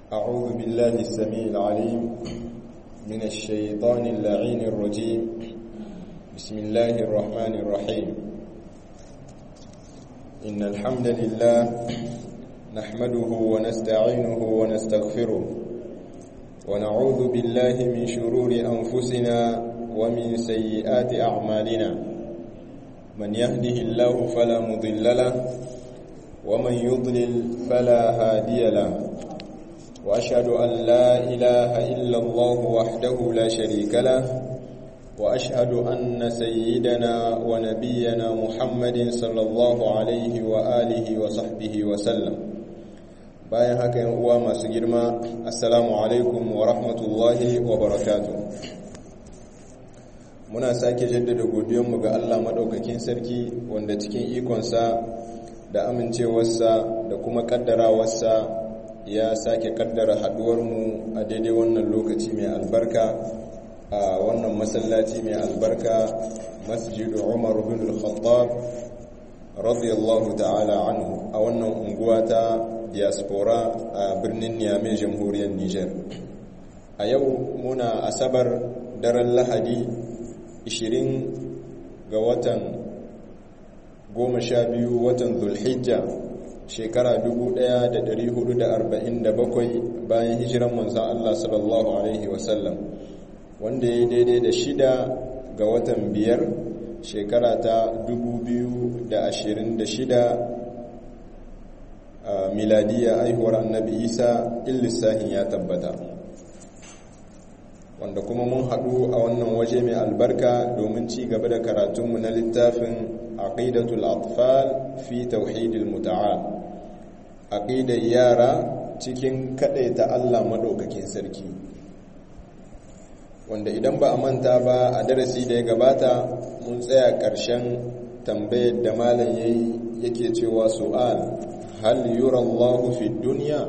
أعوذ بالله السميع العليم من الشيطان اللعين الرجيم بسم الله الرحمن الرحيم إن الحمد لله نحمده ونستعينه ونستغفره ونعوذ بالله من شرور أنفسنا ومن سيئات أعمالنا من يهده الله فلا مضل له ومن يضلل فلا هادي له وأشهد أن لا إله إلا الله وحده لا شريك له وأشهد أن سيدنا ونبينا محمد صلى الله عليه وآله وصحبه وسلم bayan haka yan uwa masu girma assalamu alaikum wa rahmatullahi wa barakatuh muna sake jaddada godiyanmu ga Allah madaukakin sarki wanda cikin ikonsa da amincewarsa da kuma kaddarawarsa ya sake kaddara haduwarmu a daidai wannan lokaci mai albarka a wannan masallaci mai albarka masjidu umar bin al-khattab radiyallahu ta'ala anhu a wannan unguwa ta diaspora a birnin niamey jamhuriyar niger a yau muna asabar daren lahadi 20 ga watan 12 watan zulhijja shekara 1447 bayan hijiran manzan Allah sallallahu Alaihi wasallam wanda ya daidai da shida ga watan biyar shekara ta 2026 a miladiya aihuwar annabi isa illissahin ya tabbata wanda kuma mun haɗu a wannan waje mai albarka domin ci gaba da karatunmu na littafin aqidatul atfal fi tauhidil muta'al aqidar yara cikin kadaita Allah madaukakin sarki wanda idan ba a manta ba a darasi da ya gabata mun tsaya ƙarshen tambayar da malam yayi yake cewa su'al hal yura Allah fi dunya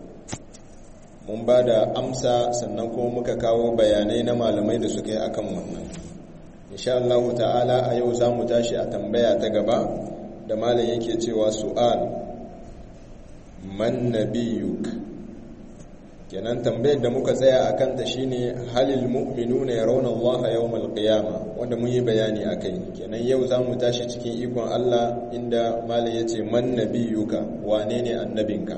mun ba da amsa sannan kuma muka kawo bayanai na malamai da suka yi akan wannan insha Allah ta'ala a yau za mu tashi a tambaya ta gaba da malam yake cewa su'al man nabiyuk kenan tambayar da muka tsaya a kanta shine halil mu'minuna yarawna Allah yawmal qiyama wanda mun yi bayani akai kenan yau za mu tashi cikin ikon Allah inda malam yace man nabiyuka wane ne annabinka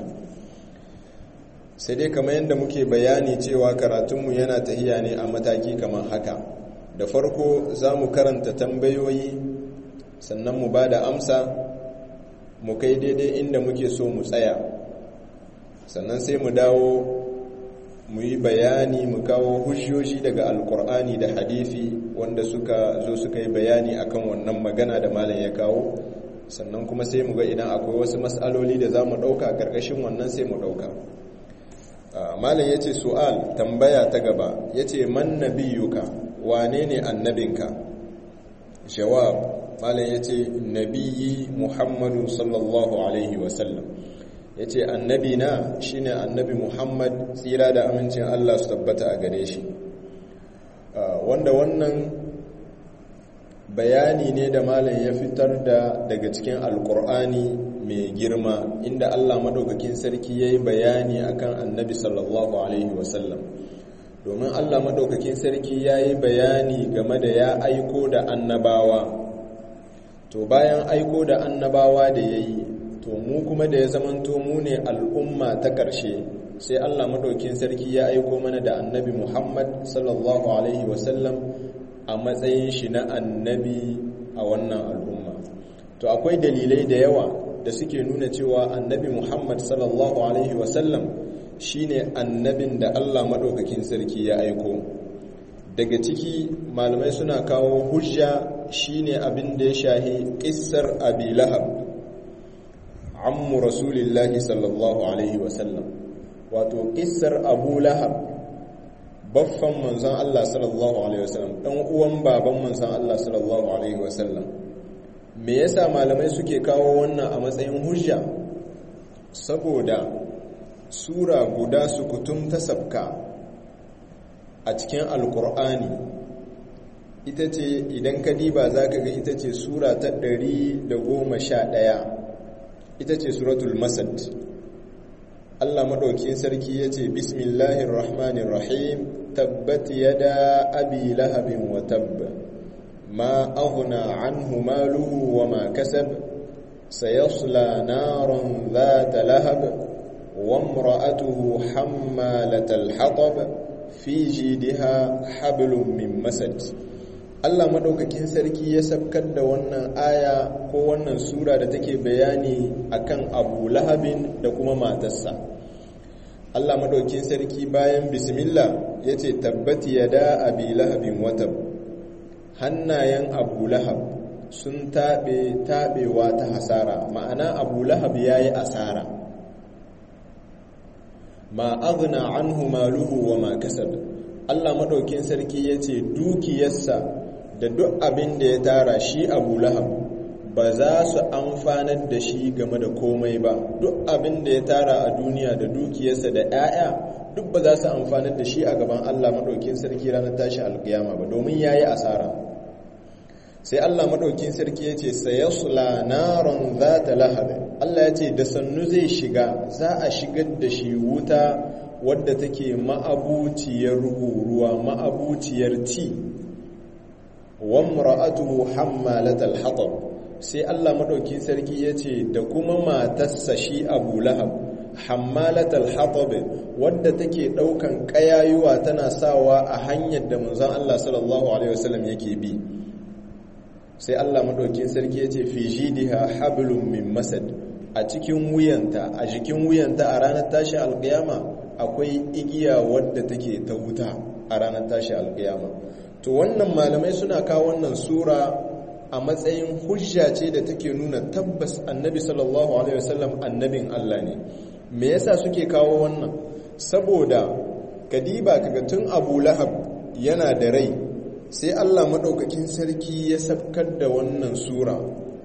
sai dai kamar yadda muke bayani cewa karatunmu yana tahiya ne a mataki kamar haka da farko za mu karanta tambayoyi sannan mu ba da amsa mu kai daidai inda muke so mu tsaya sannan sai mu dawo mu yi bayani mu kawo hujjoji daga alkur'ani da hadithi wanda suka zo suka yi bayani akan wannan magana da malam ya kawo sannan kuma sai mu ga idan akwai wasu matsaloli da za mu ɗauka a ƙarƙashin wannan sai mu ɗauka malam ya ce su'al tambaya ta gaba ya ce man nabiyuka wane ne annabinka jawab malam ya ce nabiyi muhammadu sallallahu alaihi wasallam ya ce annabina shi ne annabi muhammad tsira da amincin allah su tabbata a gare shi wanda wannan bayani ne da malam ya fitar da daga cikin alkur'ani mai girma inda allah maɗaukakin sarki ya yi bayani akan annabi sallallahu alaihi wasallam domin allah maɗaukakin sarki ya yi bayani game da ya aiko da annabawa to bayan aiko da annabawa da ya yi to mu kuma da ya zamanto mu ne al'umma ta ƙarshe sai allah maɗaukin sarki ya aiko mana da annabi muhammad sallallahu alaihi wasallam a matsayin shi na annabi a wannan al'umma to akwai dalilai da yawa da suke nuna cewa annabi muhammad sallallahu alaihi wasallam shine annabin da allah maɗaukakin sarki ya aiko daga ciki malamai suna kawo hujja shine abin da ya shahi ƙissar abi lahab ammu rasulillahi sallallahu alaihi wasallam wato ƙissar abu lahab baffan manzan Allah sallallahu alaihi wasallam ɗan uwan baban manzan Allah sallallahu alaihi wasallam me yasa malamai suke kawo wannan a matsayin hujja saboda sura guda su kutum ta sabka a cikin alkur'ani ita ce idan ka diba za ka ga ita ce sura ta 111 ita ce suratul masad Allah maɗaukin sarki ya ce bismillahir rahmanir rahim tabbat yada abi lahabin wa tabba ma aghna anhu maluhu wa ma kasab sayasla naran dhata lahab wa imra'atuhu hammalatal hatab fi jidha hablum min masad Allah maɗaukakin sarki ya sabkar da wannan aya ko wannan sura da take bayani akan Abu Lahabin da kuma matarsa Allah maɗaukin sarki bayan bismillah ya ce tabbati ya da abi lahabin watab hannayen abu lahab sun taɓe taɓewa ta hasara ma'ana abu lahab ya yi asara ma agna anhu maluhu wa ma kasab Allah maɗaukin sarki ya ce dukiyarsa da duk abin da ya tara shi abu lahab ba za su amfanar da shi game da komai ba duk abin da ya tara a duniya da dukiyarsa da 'ya'ya duk ba za su amfanar da shi a gaban Allah maɗaukin sarki ranar tashi alƙiyama ba domin ya yi asara sai Allah maɗaukin sarki ya ce sayasula naron za ta lahabe Allah ya ce da sannu zai shiga za a shigar da shi wuta wadda take ma'abuciyar ruwa ma'abuciyar ci wa mra'atuhu hammalatal hatab sai Allah maɗauki sarki ya ce da kuma matarsa shi abu lahab hammalatal hatab wadda take ɗaukan ƙayayuwa tana sawa a hanyar da manzon Allah sallallahu alaihi wasallam yake bi sai Allah maɗauki sarki ya ce fi jidiha hablum min masad a cikin wuyanta a jikin wuyanta a ranar tashi alƙiyama akwai igiya wadda take ta wuta a ranar tashi alƙiyama to wannan malamai suna kawo wannan sura a matsayin hujja ce da take nuna tabbas annabi sallallahu alaihi wasallam annabin Allah ne me yasa suke kawo wannan saboda kadiba kaga tun Abu Lahab yana da rai sai Allah madaukakin sarki ya sabkar da wannan sura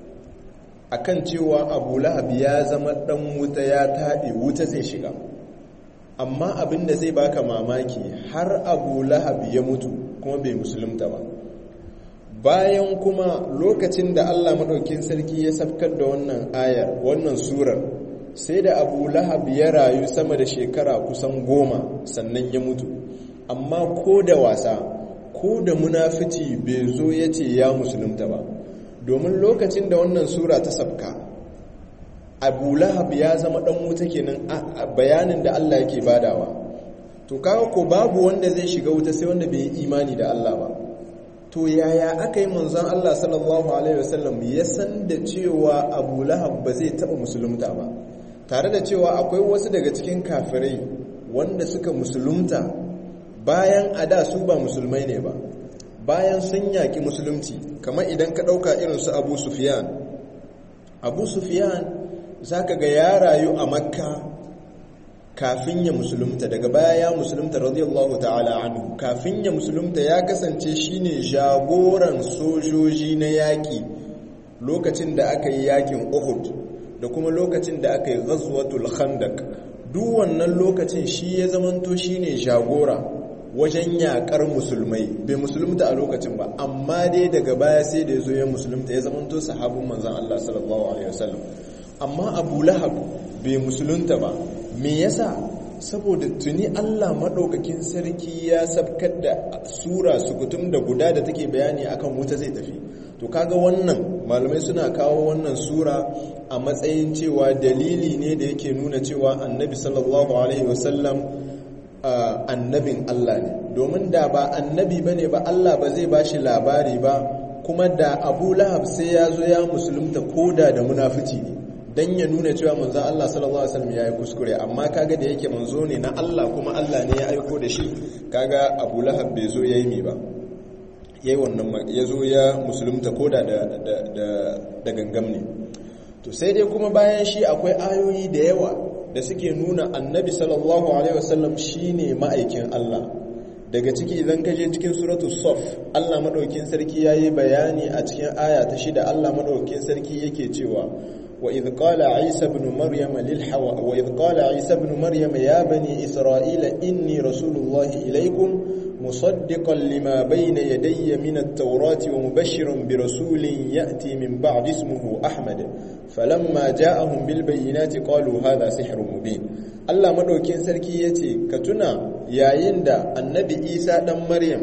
akan cewa Abu Lahab ya zama dan wuta ya tabe wuta zai shiga amma abin da zai baka mamaki har Abu Lahab ya mutu kuma bai musulunta ba bayan kuma lokacin da Allah maɗaukin sarki ya safkar da wannan ayar wannan surar sai da abu lahab ya rayu sama da shekara kusan goma sannan ya mutu amma ko da wasa ko da munafici bai zo ya ce ya musulunta ba domin lokacin da wannan sura ta safka abu lahab ya zama ɗan wuta kenan a bayanin da Allah yake badawa to kawo ko babu wanda zai shiga wuta sai wanda bai yi imani da Allah ba to yaya aka yi manzon Allah sallallahu alaihi wasallam ya san da cewa Abu Lahab ba zai taba musulunta ba tare da cewa akwai wasu daga cikin kafirai wanda suka musulunta bayan a da su ba musulmai ne ba bayan sun yaki musulunci kamar idan ka dauka irin su Abu Sufyan Abu Sufyan zaka ga ya rayu a Makka kafin ya musulunta daga baya ya musulunta radiyallahu ta'ala anhu kafin ya musulunta ya kasance shine jagoran sojoji na yaki lokacin da aka yi yakin Uhud da kuma lokacin da aka yi ghazwatul khandaq duk wannan lokacin shi ya zamanto shine jagora wajen yakar musulmai bai musulunta a lokacin ba amma dai daga baya sai da yazo ya musulunta ya zamanto sahabin manzon Allah sallallahu alaihi wasallam amma Abu Lahab bai musulunta ba me yasa saboda tuni Allah maɗaukakin sarki ya sabkar da sura sukutum da guda da take bayani akan wuta zai tafi to kaga wannan malamai suna kawo wannan sura a matsayin cewa dalili ne da yake nuna cewa annabi sallallahu alaihi wasallam annabin Allah ne domin da ba annabi bane ba Allah ba zai bashi labari ba kuma da Abu Lahab sai ya zo ya musulunta koda da munafici ne dan ya nuna cewa manzon Allah sallallahu alaihi wasallam yayi kuskure amma kaga da yake manzo ne na Allah kuma Allah ne ya aiko da shi kaga Abu Lahab bai zo yayi mi ba yayi wannan ya zo ya musulunta koda da da da, da gangam ne to sai dai kuma bayan shi akwai ayoyi da yawa da suke nuna annabi sallallahu alaihi wasallam shine ma'aikin Allah daga ciki idan ka je cikin suratul saf Allah madaukin sarki yayi bayani a cikin aya ta shida Allah madaukin sarki yake cewa وإذ قال عيسى بن مريم للحوا وإذ قال عيسى بن مريم يا بني إسرائيل إني رسول الله إليكم musaddiqan lima bayna yadayya min at-taurati wa mubashshiran bi rasulin ya'ti min ba'di ismihi ahmad falamma ja'ahum bil bayyinati qalu hadha sihrun mubin Allah madaukin sarki yace ka tuna yayin da annabi Isa dan Maryam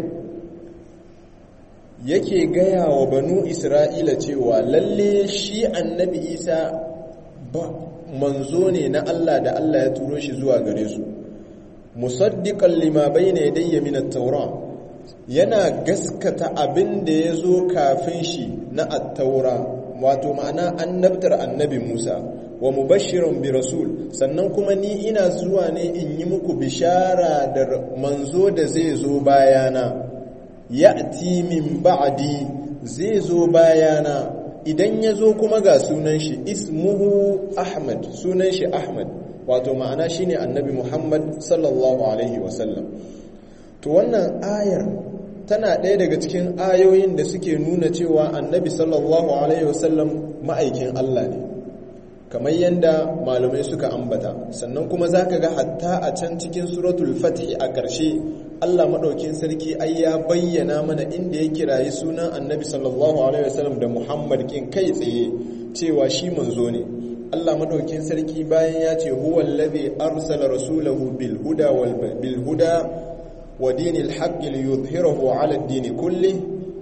yake gaya wa banu Isra'ila cewa lalle shi annabi Isa ba manzo ne na Allah da Allah ya turo shi zuwa gare su musaddiqan lima bayna yadayya min at-taura yana gaskata abin da yazo kafin shi na at-taura wato ma'ana annabtar annabi Musa wa mubashiran bi rasul sannan kuma ni ina zuwa ne in yi muku bishara da manzo da zai zo bayana ya'ti min ba'di zai zo bayana idan ya zo kuma ga sunan shi ismuhu ahmad sunan shi ahmad wato ma'ana shine annabi muhammad sallallahu alaihi wasallam to wannan ayar tana ɗaya daga cikin ayoyin da suke nuna cewa annabi sallallahu alaihi wasallam ma'aikin allah ne kamar yadda malamai suka ambata sannan kuma za ka ga hatta a can cikin suratul fatih a ƙarshe allah maɗaukin sarki ai ya bayyana mana inda ya kirayi sunan annabi sallallahu alaihi wasallam da muhammad kin kai tsaye cewa shi manzo ne allah maɗaukin sarki bayan ya ce huwa allazi arsala rasulahu bil huda wal bil huda wa dinil haqqi liyudhhirahu ala ad-din kulli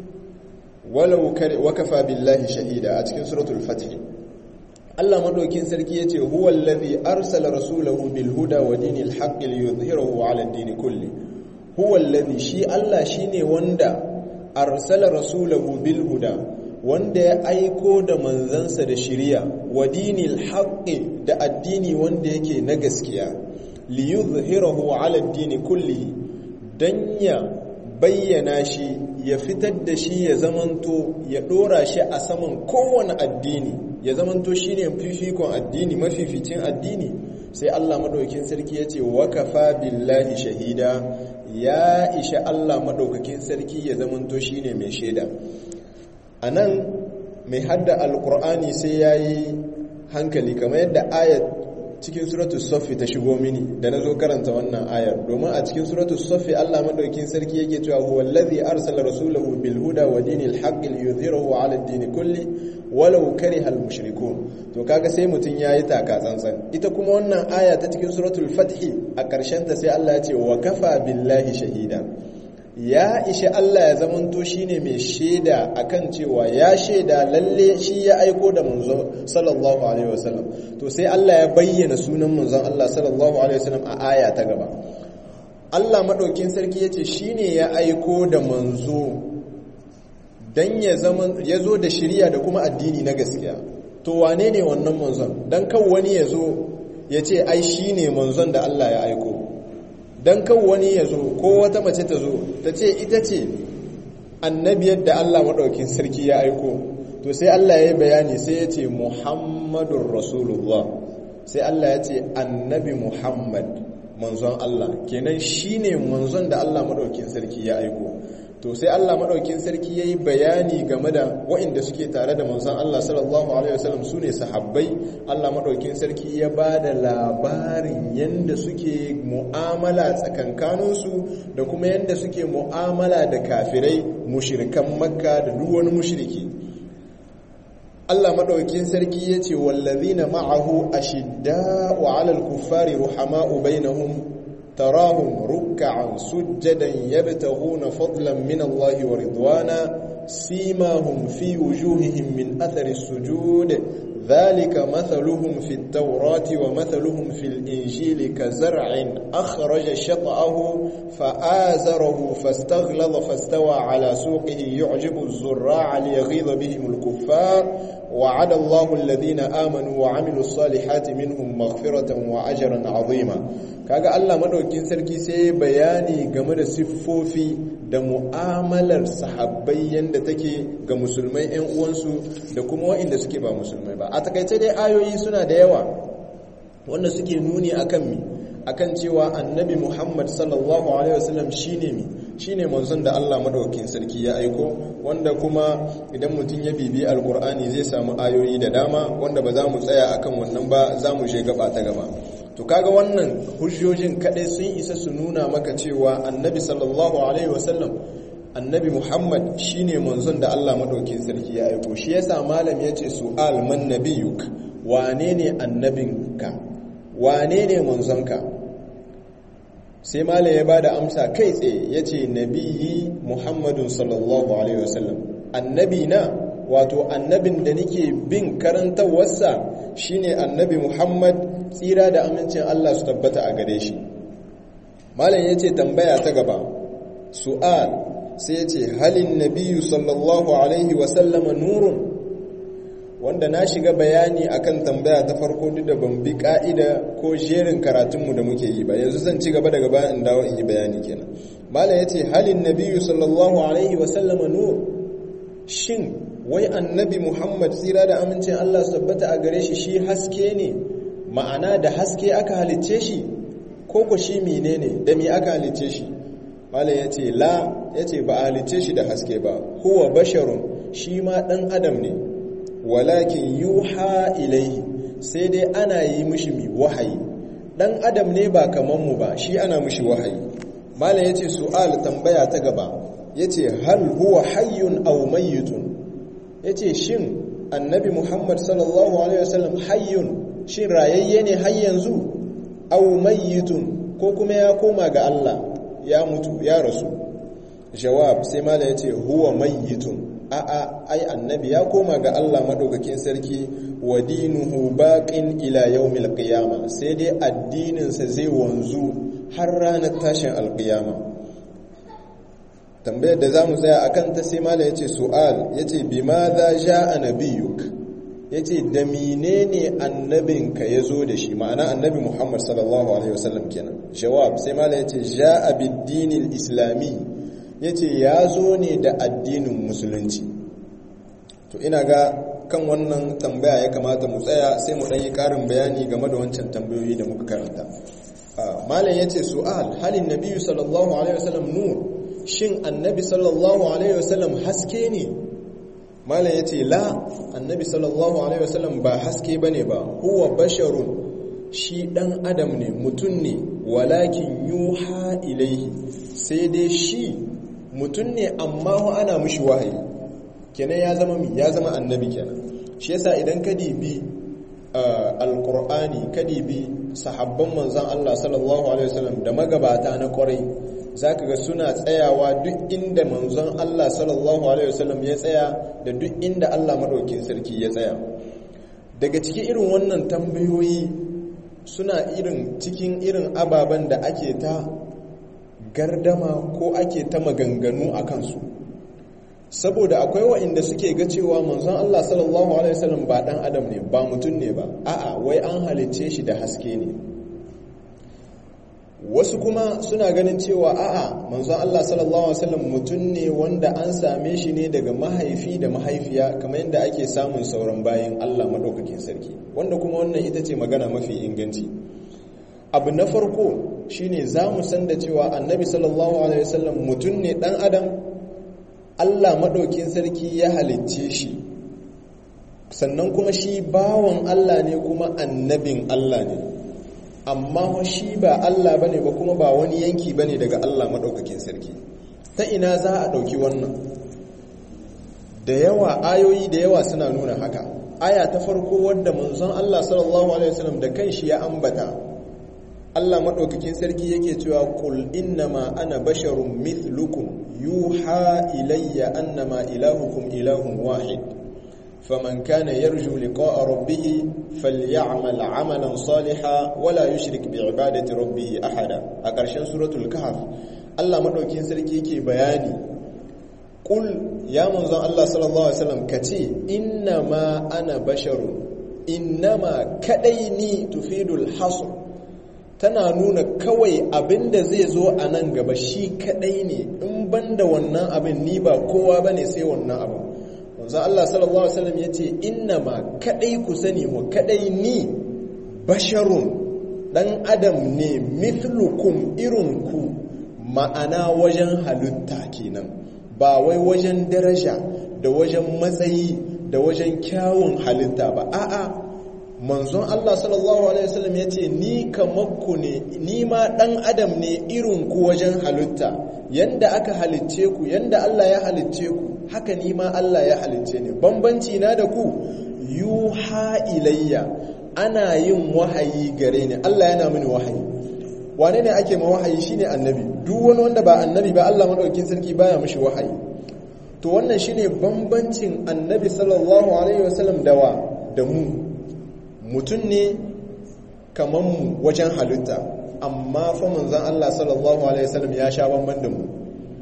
walau wa kafa billahi shahida a cikin suratul fatih Allah madaukin sarki yace huwa allazi arsala rasulahu bil huda wa dinil haqqi liyudhhirahu 'ala ad-din kulli huwa allazi shi Allah shine wanda arsala rasulahu bil huda wanda ya aiko da manzansa da shiriya wa dinil haqqi da addini wanda yake na gaskiya liyudhhirahu 'ala ad-din kulli dan ya bayyana shi ya fitar da shi ya zamanto ya dora shi a saman kowane addini ya zamanto shi ne fifikon addini mafificin addini sai Allah maɗaukin sarki ya ce wakafa billahi shahida ya isha Allah maɗaukakin sarki ya zamanto shi ne mai shaida a nan mai hadda alkur'ani sai ya yi hankali kamar yadda ayat cikin suratu soffi ta shigo mini da na zo karanta wannan ayar domin a cikin suratu soffi Allah madaukin sarki yake cewa huwa allazi arsala rasulahu bil huda wa dinil haqqi liyudhhirahu ala ad-din kulli walau kariha al mushrikun to kaga sai mutun yayi taka tsantsan ita kuma wannan aya ta cikin suratul fath a karshen ta sai Allah ya ce wa kafa billahi shahida ya ishi Allah ya zamanto shine mai shaida akan cewa ya shaida lalle shi ya aiko da manzo sallallahu alaihi wasallam to sai Allah ya bayyana sunan manzon Allah sallallahu alaihi wasallam a aya ta gaba Allah madaukin sarki yace shine ya aiko da manzo dan ya zaman ya zo da shiriya da kuma addini na gaskiya to wane ne wannan manzon dan kan wani ya zo ya ce ai shine manzon da Allah ya aiko don kan wani ya zo ko wata mace ta zo ta ce ita ce annabiyar da Allah maɗaukin sarki ya aiko to sai Allah ya yi bayani sai ya ce muhammadun rasulullah sai Allah ya ce annabi muhammad manzon Allah kenan shi ne manzon da Allah maɗaukin sarki ya aiko to sai Allah maɗaukin sarki ya yi bayani game da waɗanda suke tare da manzon Allah sallallahu alaihi wasallam su ne sahabbai Allah maɗaukin sarki ya ba da labarin yadda suke mu'amala tsakankaninsu da kuma yadda suke mu'amala da kafirai mushirikan makka da duk wani mushiriki Allah maɗaukin sarki ya ce wallazina ma'ahu ashidda wa alal kuffari ruhama'u bainahum تراهم ركعا سجدا يبتغون فضلا من الله ورضوانا سيماهم في وجوههم من أثر السجود ذلك مثلهم في التوراة ومثلهم في الإنجيل كزرع أخرج شطأه فآزره فاستغلظ فاستوى على سوقه يعجب الزراع ليغيظ بهم الكفار وعد الله الذين آمنوا وعملوا الصالحات منهم مغفرة وأجرا عظيما kaga Allah madaukin sarki sai bayani game da siffofi da mu'amalar sahabbai yanda take ga musulmai ƴan uwansu da kuma waɗanda suke ba musulmai ba a takaice dai ayoyi suna da yawa wanda suke nuni akan mi akan cewa annabi Muhammad sallallahu alaihi wasallam shine mi shine manzon da Allah madaukakin sarki ya aiko wanda kuma idan mutum ya bibi alkur'ani zai samu ayoyi da dama wanda ba za mu tsaya akan wannan ba za mu je gaba ta gaba to kaga wannan hujjojin kadai sun isa su nuna maka cewa annabi sallallahu alaihi wasallam annabi muhammad shine manzon da Allah madaukin sarki ya aiko shi yasa malam yace su'al man nabiyuk wane ne annabinka wane ne manzonka sai malam ya bada amsa kai tsaye yace nabiyyi muhammadun sallallahu alaihi wasallam annabi na wato annabin da nake bin karantarwarsa shine annabi Muhammad tsira da amincin Allah su tabbata a gare shi malam yace tambaya ta gaba su'al sai yace halin nabiyyu sallallahu alaihi wa sallama nurun wanda na shiga bayani akan tambaya ta farko duk da ban bi ka'ida ko jerin karatunmu da muke yi ba yanzu zan ci gaba daga bayan in dawo in yi bayani kenan malam yace halin nabiyyu sallallahu alaihi wa sallama nur shin wai annabi Muhammad tsira da amincin Allah su tabbata a gare shi shi haske ne ma'ana da haske aka halicce shi ko ko shi menene da me aka halicce shi malam yace la yace ba a halicce shi da haske ba huwa basharun shi ma dan adam ne walakin yuha ilaihi sai dai ana yi mishi mi wahayi dan adam ne ba kaman mu ba shi ana mishi wahayi malam yace su'al tambaya ta gaba yace hal huwa hayyun aw mayyitun ya ce shin annabi muhammad sallallahu alaihi wasallam hayyun shin rayayye ne har yanzu au mayyitun ko kuma ya koma ga Allah ya mutu ya rasu jawab sai mala ya ce huwa mayyitun a'a ai annabi ya koma ga Allah madaukakin sarki wa dinuhu baqin ila yawmil qiyama sai dai addinin sa zai wanzu har ranar tashin alqiyama tambayar da za mu tsaya a kan ta sai mala ya ce su'al ya ce bi ma za sha a nabiyuk ya ce da menene annabinka ya zo da shi ma'ana annabi muhammad sallallahu alaihi wasallam kenan jawab sai mala ya ce sha a biddinin islami ya ce ya zo ne da addinin musulunci to ina ga kan wannan tambaya ya kamata mu tsaya sai mu ɗanyi ƙarin bayani game da wancan tambayoyi da muka karanta malam ya ce su'al halin nabiyu sallallahu alaihi wasallam nur shin annabi sallallahu alaihi wasallam haske ne malam yace la annabi sallallahu alaihi wasallam ba haske bane ba huwa basharun shi dan adam ne mutum ne walakin yuha ilaihi sai dai shi mutum ne amma hu ana mishi wahayi kenan ya zama mi ya zama annabi kenan shi yasa idan ka dibi alqur'ani ka dibi sahabban manzon Allah sallallahu alaihi wasallam da magabata na kwarai za ka ga suna tsayawa duk inda manzon Allah sallallahu Alaihi wasallam ya tsaya da duk inda Allah maɗaukin sarki ya tsaya daga cikin irin wannan tambayoyi suna irin cikin irin ababen da ake ta gardama ko ake ta maganganu a kansu saboda akwai wa'inda suke ga cewa manzon Allah sallallahu Alaihi wasallam ba ɗan adam ne ba mutum ne ba a'a wai an halicce shi da haske ne wasu kuma suna ganin cewa a'a manzon Allah sallallahu alaihi wasallam mutum ne wanda an same shi ne daga mahaifi da mahaifiya kamar yadda ake samun sauran bayan Allah madaukakin sarki wanda kuma wannan ita ce magana mafi inganci abu na farko shine za mu san da cewa annabi sallallahu alaihi wasallam mutum ne dan adam Allah madaukakin sarki ya halicce shi sannan kuma shi bawan Allah ne kuma annabin Allah ne amma shi ba Allah bane ba kuma ba wani yanki bane daga Allah madaukakin sarki ta ina za a dauki wannan da yawa ayoyi da yawa suna nuna haka aya ta farko wadda manzon Allah sallallahu alaihi wasallam da kanshi ya ambata Allah madaukakin sarki yake cewa qul innama ana basharun mithlukum yuha ilayya annama ilahukum ilahun wahid فمن كان يرجو لقاء ربه فليعمل عملا صالحا ولا يشرك بعبادة ربه أحدا أكرشان سورة الكهف الله مدوكين سركي يكي بياني قل يا منظر الله صلى الله عليه وسلم كتي إنما أنا بشر إنما كديني تفيد الحصر tana nuna kawai abin da zai zo a nan gaba shi kadai ne in banda wannan abin ni ba kowa bane sai wannan abin wanzu Allah sallallahu Alaihi wasallam ya ce inna ma kadai ku sani wa kadai ni basharun dan adam ne mithlukum irinku ma'ana wajen halitta kenan ba wai wajen daraja da wajen matsayi da wajen kyawun halitta ba a'a manzon Allah sallallahu alaihi wasallam yace ni kamakku ne ni ma dan adam ne irin ku wajen halitta yanda aka halicce ku yanda Allah ya halicce ku haka ni ma Allah ya halicce ni bambanci na da ku yuha ilayya ana yin wahayi gare ni Allah yana mini wahayi wane ne ake ma wahayi shine annabi duk wani wanda ba annabi ba Allah madaukakin sarki baya mishi wahayi to wannan shine bambancin annabi sallallahu alaihi wasallam dawa da mu mutum ne kaman mu wajen halitta amma fa manzon Allah sallallahu alaihi wasallam ya sha bamban da mu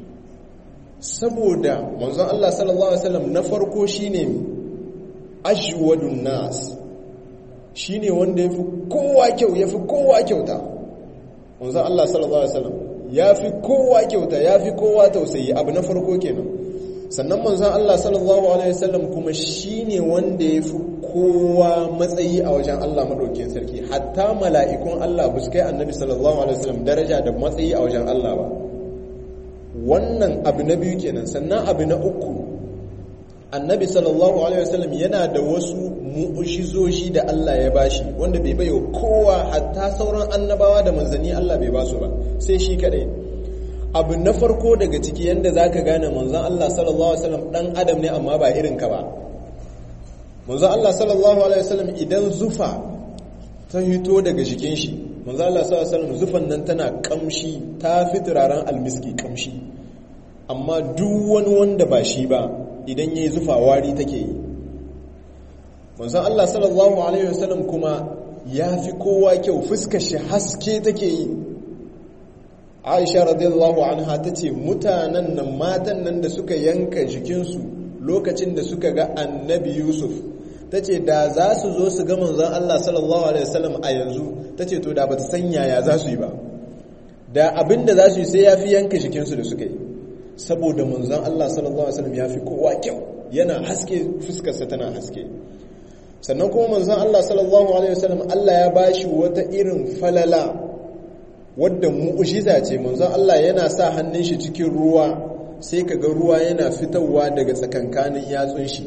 saboda manzon Allah sallallahu alaihi wasallam na farko shine ajwadun nas shine wanda yafi kowa kyau yafi kowa kyauta manzon Allah sallallahu alaihi wasallam yafi kowa kyauta yafi kowa tausayi abu na farko kenan sannan manzon Allah sallallahu alaihi wasallam kuma shine wanda yafi kowa matsayi a wajen Allah madaukakin sarki hatta mala'ikun Allah ba su kai annabi sallallahu alaihi wasallam daraja da matsayi a wajen Allah ba wannan abu na biyu kenan sannan abu na uku annabi sallallahu alaihi wasallam yana da wasu mu'ujizoji da Allah ya bashi wanda bai bayo kowa hatta sauran annabawa da manzanni Allah bai basu ba sai shi kadai abu na farko daga ciki yanda zaka gane manzon Allah sallallahu alaihi wasallam dan adam ne amma ba irin ka ba manzon Allah sallallahu alaihi wasallam idan zufa ta hito daga jikin shi manzon Allah sallallahu alaihi wasallam zufan nan tana kamshi ta fi turaren almiski kamshi amma duk wani wanda ba shi ba idan yayi zufa wari take yi manzon Allah sallallahu alaihi wasallam kuma ya fi kowa kyau fuskar shi haske take yi Aisha radiyallahu anha tace mutanen nan matan nan da suka yanka jikinsu lokacin da suka ga Annabi Yusuf tace da za su zo su ga manzon Allah sallallahu alaihi wasallam a yanzu tace to da bata san yaya za su yi ba da abinda za su yi sai yafi yanka jikinsu da suka yi saboda manzon Allah sallallahu alaihi wasallam yafi kowa kyau yana haske fuskarsa tana haske sannan kuma manzon Allah sallallahu alaihi wasallam Allah ya bashi wata irin falala wadda mu'jiza ce manzon Allah yana sa hannun shi cikin ruwa sai kaga ruwa yana fitowa daga tsakankanin yatsun shi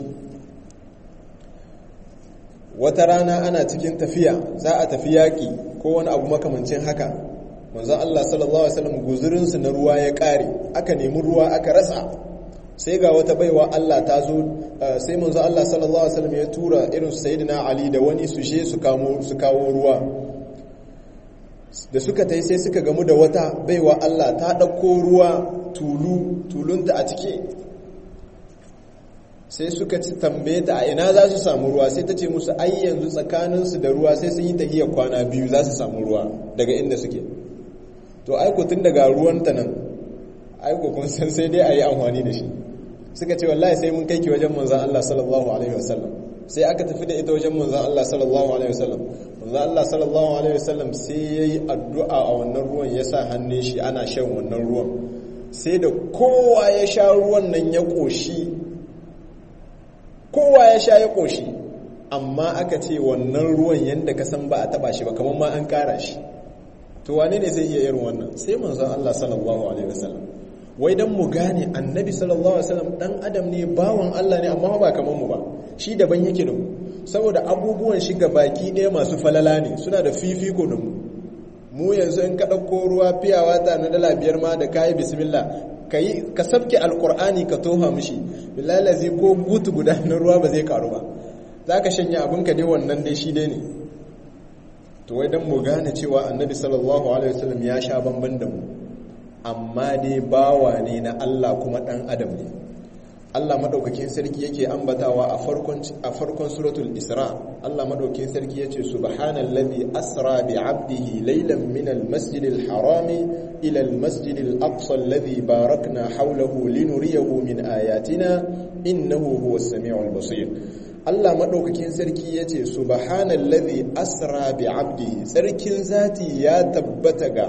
wata rana ana cikin tafiya za a tafi yaƙi ko wani abu makamancin haka manzon Allah sallallahu alaihi wasallam guzurinsu na ruwa ya ƙare aka nemi ruwa aka rasa sai ga wata baiwa Allah ta zo sai manzo Allah sallallahu alaihi wasallam ya tura irin sayyidina Ali da wani su je su kamo su kawo ruwa da suka tai sai suka gamu da wata baiwa Allah ta dauko ruwa tulu tulunta a cike sai suka ci tambaye ta a ina za su samu ruwa sai ta ce musu ai yanzu tsakaninsu da ruwa sai sun yi tahiyar kwana biyu za su samu ruwa daga inda suke to aiko tun daga ruwanta nan aiko kun san sai dai a yi amfani da shi suka ce wallahi sai mun kai ki wajen manzan Allah sallallahu alaihi wasallam sai aka tafi da ita wajen manzan Allah sallallahu alaihi wasallam manzan Allah sallallahu alaihi wasallam sai yayi addu'a a wannan ruwan ya sa hannun shi ana shan wannan ruwan sai da kowa ya sha ruwan nan ya koshi kowa ya sha ya koshi amma aka ce wannan ruwan yanda ka san ba a taba shi ba kamar ma an kara shi to wane ne zai iya irin wannan sai manzon Allah sallallahu alaihi wasallam wai dan mu gane annabi sallallahu alaihi wasallam dan adam ne bawan Allah ne amma ba kamar mu ba shi daban yake da mu saboda abubuwan shi ga baki ɗaya masu falala ne suna da fifiko da mu mu yanzu in ka ɗauko ruwa fiyawa ta na dala biyar ma da kayi bismillah kai ka sabke alqur'ani ka toha mishi billahi lazi ko butu guda na ruwa ba zai karu ba zaka shanya abin ka dai wannan dai shi dai ne to wai dan mu gane cewa annabi sallallahu alaihi wasallam ya sha bamban da mu amma dai bawa ne na Allah kuma dan adam ne Allah madaukakin sarki yake ambatawa a farkon a farkon suratul Isra Allah madaukakin sarki yace subhanallazi asra bi 'abdihi laylan min al-masjidil harami ila al-masjidil aqsa alladhi barakna hawlahu linuriyahu min ayatina innahu huwas samiul basir Allah maɗaukakin sarki ya ce subhanallazi asra bi abdi sarkin zati ya tabbata ga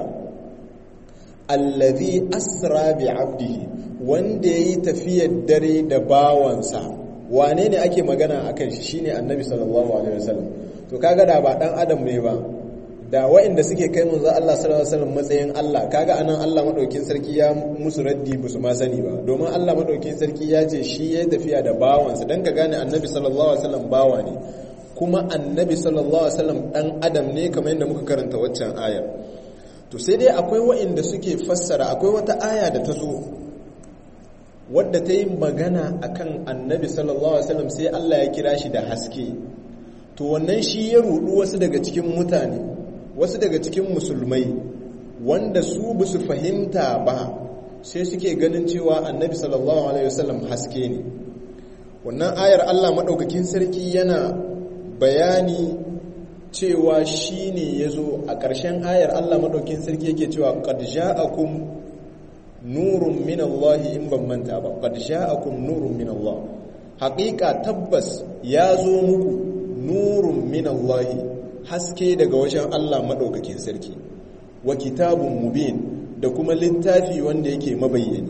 allazi asra bi abdihi wanda yayi tafiyar dare da bawansa wane ne ake magana akan shi shine annabi sallallahu alaihi wasallam to kaga da ba dan adam ne ba da waɗanda suke kai manzo Allah sallallahu alaihi wasallam matsayin Allah kaga anan Allah madaukin sarki ya musu raddi musu ma sani ba domin Allah madaukin sarki ya ce shi yayi tafiya da bawansa dan ka gane annabi sallallahu alaihi wasallam bawa ne kuma annabi sallallahu alaihi wasallam dan adam ne kamar yadda muka karanta waccan ayar to sai dai akwai wa'inda suke fassara akwai wata aya da ta zo wadda ta yi magana akan annabi sallallahu alaihi wasallam sai Allah ya kira shi da haske to wannan shi ya rudu wasu daga cikin mutane wasu daga cikin musulmai wanda su ba su fahimta ba sai suke ganin cewa annabi sallallahu alaihi wasallam haske ne wannan ayar Allah madaukakin sarki yana bayani cewa shi ne ya zo a ƙarshen ayar Allah madaukakin sarki yake cewa qad ja'akum nurun min Allah in ban manta ba qad ja'akum nurun min Allah haƙiƙa tabbas ya zo muku nurun min Allah haske daga wajen Allah madaukakin sarki wa kitabun mubin da kuma littafi wanda yake mabayyani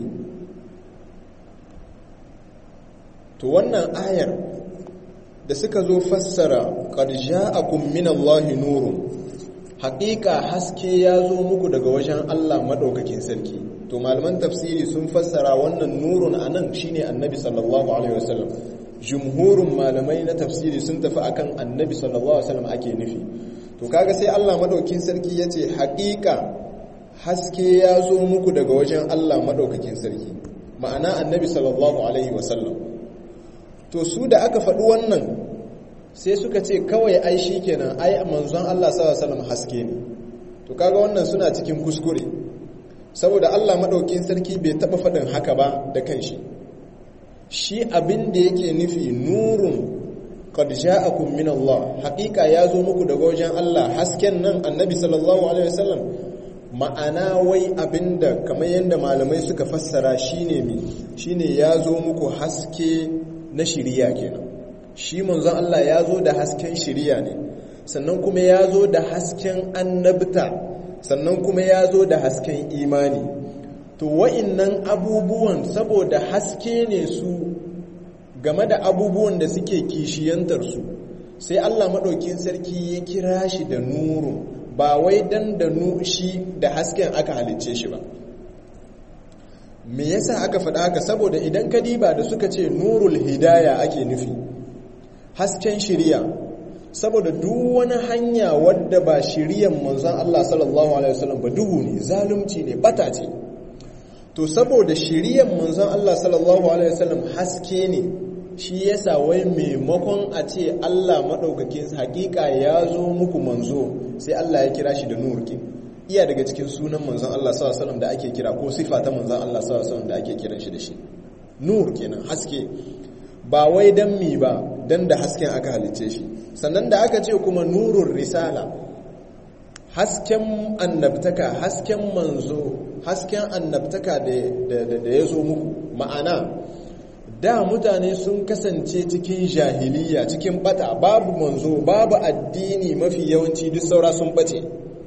to wannan ayar da suka zo fassara qad ja'akum min Allah nurun haƙiƙa haske ya zo muku daga wajen Allah madaukakin sarki to malaman tafsiri sun fassara wannan nurun anan shine annabi sallallahu alaihi wasallam jumhurun malamai na tafsiri sun tafi akan annabi sallallahu alaihi wasallam ake nufi to kaga sai Allah madaukakin sarki yace haƙiƙa haske ya zo muku daga wajen Allah madaukakin sarki ma'ana annabi sallallahu alaihi wasallam to su da aka faɗi wannan sai suka ce kawai ai shikenan ai manzon Allah sallallahu alaihi wasallam haske ne to kaga wannan suna cikin kuskure saboda Allah maɗaukin sarki bai taɓa faɗin haka ba da kanshi shi abin da yake nufi nurun qad ja'akum min Allah haƙiƙa ya zo muku daga wajen Allah hasken nan annabi sallallahu alaihi wasallam ma'ana wai abinda kamar yadda malamai suka fassara shine mi shine ya zo muku haske na shiriya kenan shi manzon Allah ya zo da hasken shiriya ne sannan kuma ya zo da hasken annabta sannan kuma ya zo da hasken imani to wa'innan abubuwan saboda haske ne su game da abubuwan da suke kishiyantarsu sai Allah maɗaukin sarki ya kira shi da nuru ba wai dan da shi da hasken aka halicce shi ba me yasa aka faɗa haka saboda idan ka diba da suka ce nurul hidaya ake nufi hasken shiriya saboda duk wani hanya wadda ba shiriyan manzon Allah sallallahu alaihi wasallam ba duhu ne zalunci ne bata ce to saboda shiriyan manzon Allah sallallahu alaihi wasallam haske ne shi yasa wai maimakon a ce Allah madaukakin hakika ya zo muku manzo sai Allah ya kira shi da nurki iya daga cikin sunan manzon Allah sallallahu alaihi wasallam da ake kira ko sifa ta manzon Allah sallallahu alaihi wasallam da ake kiran shi da shi nur kenan haske ba wai dan mi ba dan da hasken aka halicce shi sannan da aka ce kuma nurun risala hasken annabtaka hasken manzo hasken annabtaka da ya zo muku ma'ana da mutane sun kasance cikin jahiliya cikin bata babu manzo babu addini mafi yawanci duk saura sun bace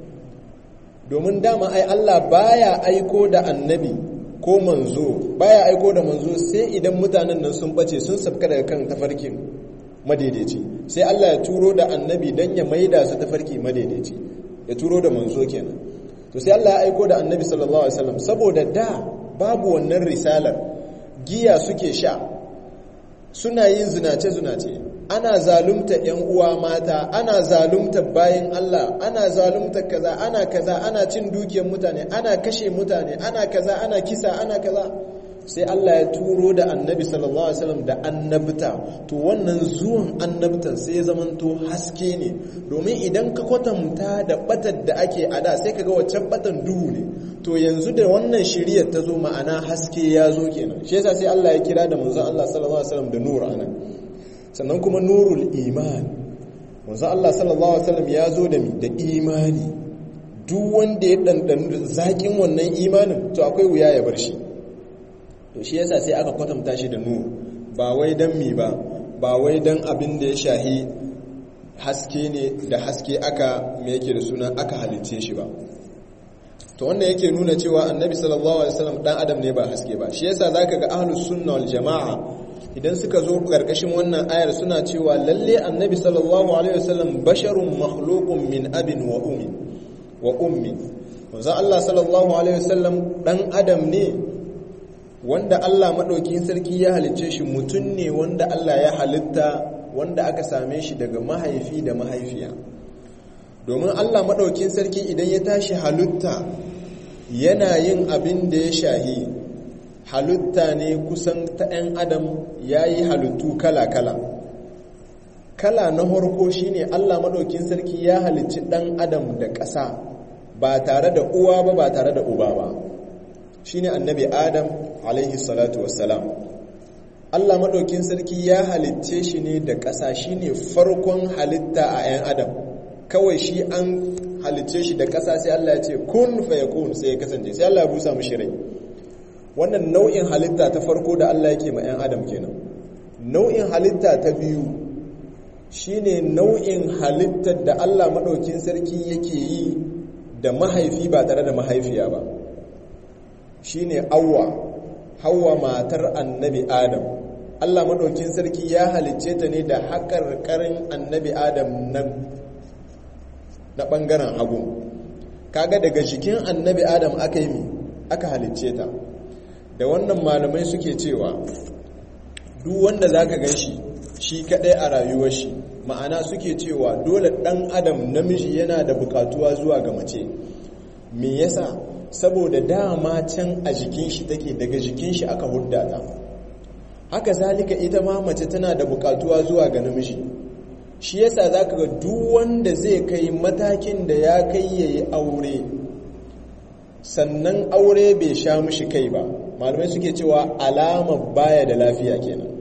domin dama ai Allah baya aiko da annabi ko manzo baya aiko da manzo sai idan mutanen nan sun bace sun sabka daga kan tafarkin madaidaici sai Allah ya turo da annabi dan ya maida su tafarki madaidaici ya turo da manzo kenan to sai Allah ya aiko da annabi sallallahu alaihi wasallam saboda da babu wannan risalar giya suke sha suna yin zinace-zinace ana zalunta ‘yan uwa mata ana zalunta bayan Allah ana zalunta kaza ana kaza ana cin dukiyar mutane ana kashe mutane ana kaza ana kisa ana kaza sai Allah ya turo da annabi sallallahu alaihi wasallam da annabta to wannan zuwan annabtan sai ya zamanto haske ne domin idan ka kwatanta da batar da ake a da sai kaga waccan batan duhu ne to yanzu da wannan shiriyar ta zo ma'ana haske ya zo kenan shi yasa sai Allah ya kira da manzon Allah sallallahu alaihi wasallam da nur anan sannan kuma nurul iman manzon Allah sallallahu alaihi wasallam ya zo da mi da imani duk wanda ya dandanu zakin wannan imanin to akwai wuya ya bar shi to shi yasa sai aka kwatanta shi da nur ba wai dan mi ba ba wai dan abin da ya shahi haske ne da haske aka me yake da suna aka halice shi ba to wannan yake nuna cewa annabi sallallahu alaihi wasallam dan adam ne ba haske ba shi yasa zaka ga ahlus sunna wal jamaa idan suka zo karkashin wannan ayar suna cewa lalle annabi sallallahu alaihi wasallam basharun makhluqun min abin wa ummi wa ummi manzo Allah sallallahu alaihi wasallam dan adam ne wanda Allah maɗaukin sarki ya halicce shi mutum ne wanda Allah ya halitta wanda aka same shi daga mahaifi da mahaifiya domin Allah maɗaukin sarki idan ya tashi halitta yana yin abin da ya shahi halitta ne kusan ta 'yan adam ya yi halittu kala-kala kala na harko shine Allah maɗaukin sarki ya halicci ɗan adam da ƙasa ba tare da uwa ba ba tare da uba ba shine annabi adam alaihi salatu wassalam Allah maɗaukin sarki ya halicce shi ne da ƙasa shine farkon halitta a 'yan adam kawai shi an halicce shi da ƙasa sai Allah ya ce kun fayakun sai ya kasance sai Allah ya busa mushi rai wannan nau'in halitta ta farko da Allah yake ma 'yan adam kenan nau'in halitta ta biyu shine nau'in halittar da Allah maɗaukin sarki yake yi da mahaifi ba tare da mahaifiya ba shine awwa hawa matar annabi adam Allah maɗaukin sarki ya halicce ta ne da haƙarƙarin annabi adam na na ɓangaren hagu kaga daga jikin annabi adam aka yi mi aka halicce ta da wannan malamai suke cewa duk wanda za ka gan shi shi kaɗai a rayuwar shi ma'ana suke cewa dole ɗan adam namiji yana da bukatuwa zuwa ga mace me yasa saboda dama can a jikin shi take daga jikin shi aka hudda ta haka zalika ita ma mace tana da bukatuwa zuwa ga namiji shi yasa zaka ga duk wanda zai kai matakin da ya kai yayi aure sannan aure bai sha mishi kai ba malamai suke cewa alamar baya da lafiya kenan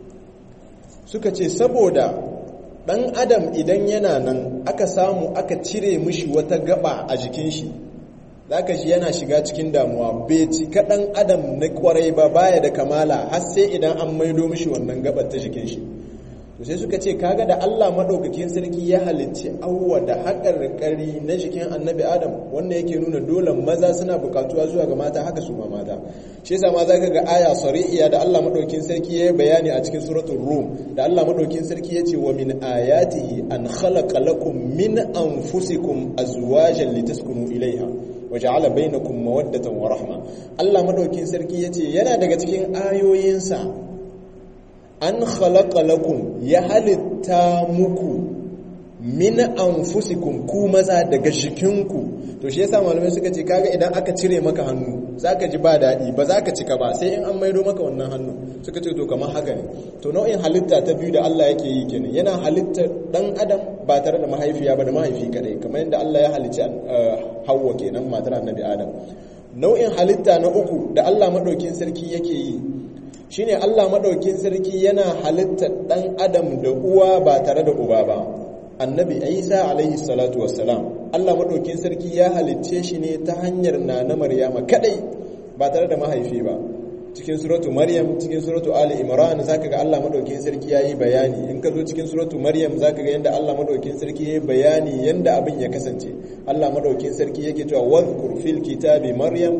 suka ce saboda dan adam idan yana nan aka samu aka cire mishi wata gaba a jikin shi zaka shi yana shiga cikin damuwa bai cika dan adam na kwarai ba baya da kamala har sai idan an maido mishi wannan gabar ta jikin shi to sai suka ce kaga da Allah madaukakin sarki ya halicci awwa da haƙarƙari na jikin annabi adam wanda yake nuna dole maza suna buƙatuwa zuwa ga mata haka su ma mata shi yasa ma zaka ga aya sari'iya da Allah madaukakin sarki ya bayani a cikin suratul rum da Allah madaukakin sarki ya ce wa min ayatihi an khalaqa lakum min anfusikum azwajan litaskunu ilaiha waja'ala bainakum mawaddatan wa rahma Allah madaukakin sarki yace yana daga cikin ayoyinsa an khalaqa lakum ya halitta muku min anfusikum ku maza daga jikinku to shi yasa malamai suka ce kaga idan aka cire maka hannu zaka ji ba dadi ba zaka cika ba sai in an maido maka wannan hannu suka ce to kamar haka ne to nau'in halitta ta biyu da Allah yake yi kenan yana halitta dan adam ba tare da mahaifiya ba da mahaifi kadai kamar yadda Allah ya halicci Hawwa kenan matar Annabi Adam nau'in halitta na uku da Allah madaukin sarki yake yi shine Allah madaukin sarki yana halitta dan adam da uwa ba tare da uba ba annabi isa alaihi salatu wassalam allah maɗaukin sarki ya halicce shi ne ta hanyar na na maryama kadai ba tare da mahaifi ba cikin suratu maryam cikin suratu ali imran zaka ga allah maɗaukin sarki yayi bayani in ka zo cikin suratu maryam zaka ga yanda allah maɗaukin sarki yayi bayani yanda abin ya kasance allah maɗaukin sarki yake cewa wadhkur fil kitabi maryam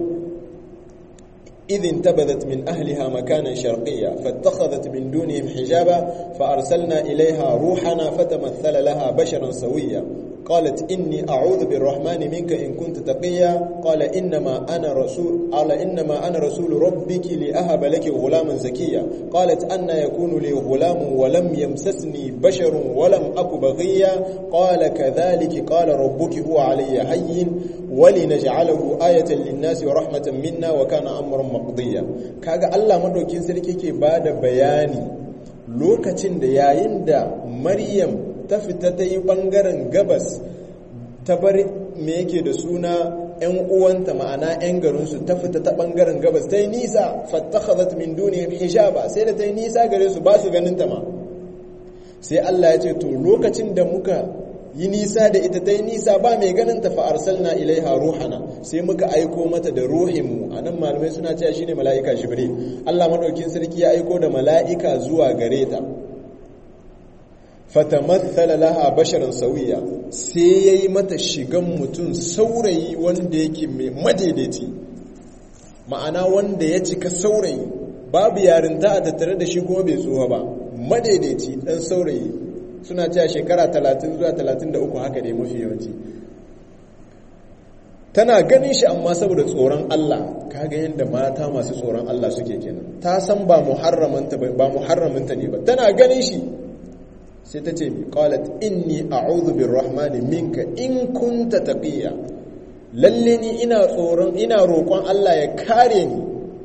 إذ انتبذت من أهلها مكانا شرقيا فاتخذت من دونهم حجابا فأرسلنا إليها روحنا فتمثل لها بشرا سويا قالت إني أعوذ بالرحمن منك إن كنت تقيا قال إنما أنا رسول قال إنما أنا رسول ربك لأهب لك غلاما زكيا قالت أن يكون لي غلام ولم يمسسني بشر ولم أك بغيا قال كذلك قال ربك هو علي هين ولنجعله آية للناس ورحمة منا وكان أمرا مقضيا كاغا الله مدوكين سركي كي بعد بياني lokacin da yayin da Maryam ta fita ta yi ɓangaren gabas ta bar me yake da suna 'yan uwanta ma'ana 'yan garinsu ta fita ta ɓangaren gabas ta yi nisa fattakhazat min dunihim hijaba sai da ta yi nisa gare su ba su ganin ta ma sai Allah ya ce to lokacin da muka yi nisa da ita ta yi nisa ba mai ganin ta fa'arsalna ilaiha ruhana sai muka aiko mata da ruhinmu a nan malamai suna cewa shine mala'ika jibril Allah madaukin sarki ya aiko da mala'ika zuwa gare ta fatamathala laha basharan sawiya sai yayi mata shigan mutum saurayi wanda yake mai madaidaici ma'ana wanda ya cika saurayi babu yarinta a tattare da shi kuma bai tsuwa ba madaidaici dan saurayi suna cewa shekara 30 zuwa 33 haka ne mafi yawanci tana ganin shi amma saboda tsoron Allah kaga yadda mata masu tsoron Allah suke kenan ta san ba muharramanta ba muharraminta ne ba tana ganin shi sai ta ce qalat inni a'udhu birrahmani minka in kunta taqiya lalle ni ina tsoron ina roƙon Allah ya kare ni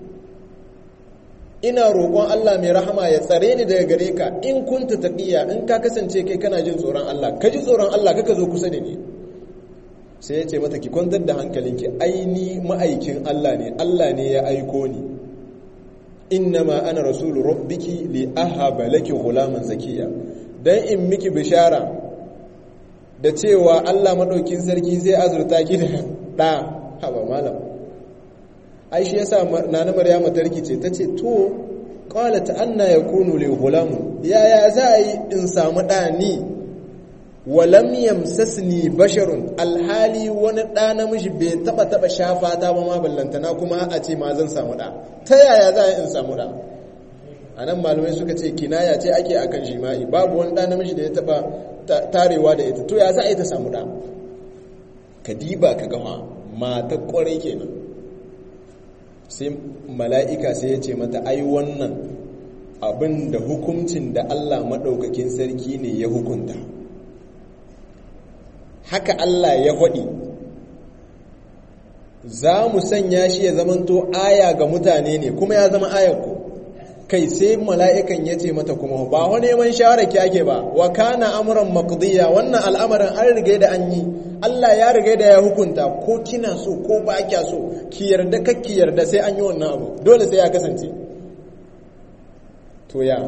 ina roƙon Allah mai rahama ya tsare ni daga gare ka in kunta taqiya in ka kasance kai kana jin tsoron Allah ka ji tsoron Allah kaka zo kusa da ni sai ya ce mata ki kwantar da hankalinki aini ma'aikin Allah ne Allah ne ya aiko ni innama ana rasulu rabbiki li ahaba laki ghulaman zakiya dan in miki bishara da cewa Allah madaukin sarki zai azurta ki da da haba malam ai shi yasa nana maryama tarki ce tace to qalat anna yakunu li ghulamun yaya za a yi in samu da ni walam yamsasni basharun alhali wani ɗa namiji bai taba taba shafa ta ba ma ballantana kuma a ce ma zan samu ɗa ta yaya za a in samu ɗa a nan malamai suka ce kinaya ce ake akan jima'i babu wani ɗa namiji da ya taba tarewa da ita to ya za a yi ta samu ɗa ka diba ka gama mata ƙwarai kenan sai mala'ika sai ya ce mata ai wannan abin da hukuncin da allah maɗaukakin sarki ne ya hukunta haka Allah ya faɗi za mu sanya shi ya zamanto aya ga mutane ne kuma ya zama ayar ku kai sai mala'ikan ya ce mata kuma ba wani neman shawara ki ake ba wa kana amuran maqdiya wannan al'amarin an riga da an yi Allah ya riga da ya hukunta ko kina so ko ba kya so ki yarda kakki yarda sai an yi wannan abu dole sai ya kasance to ya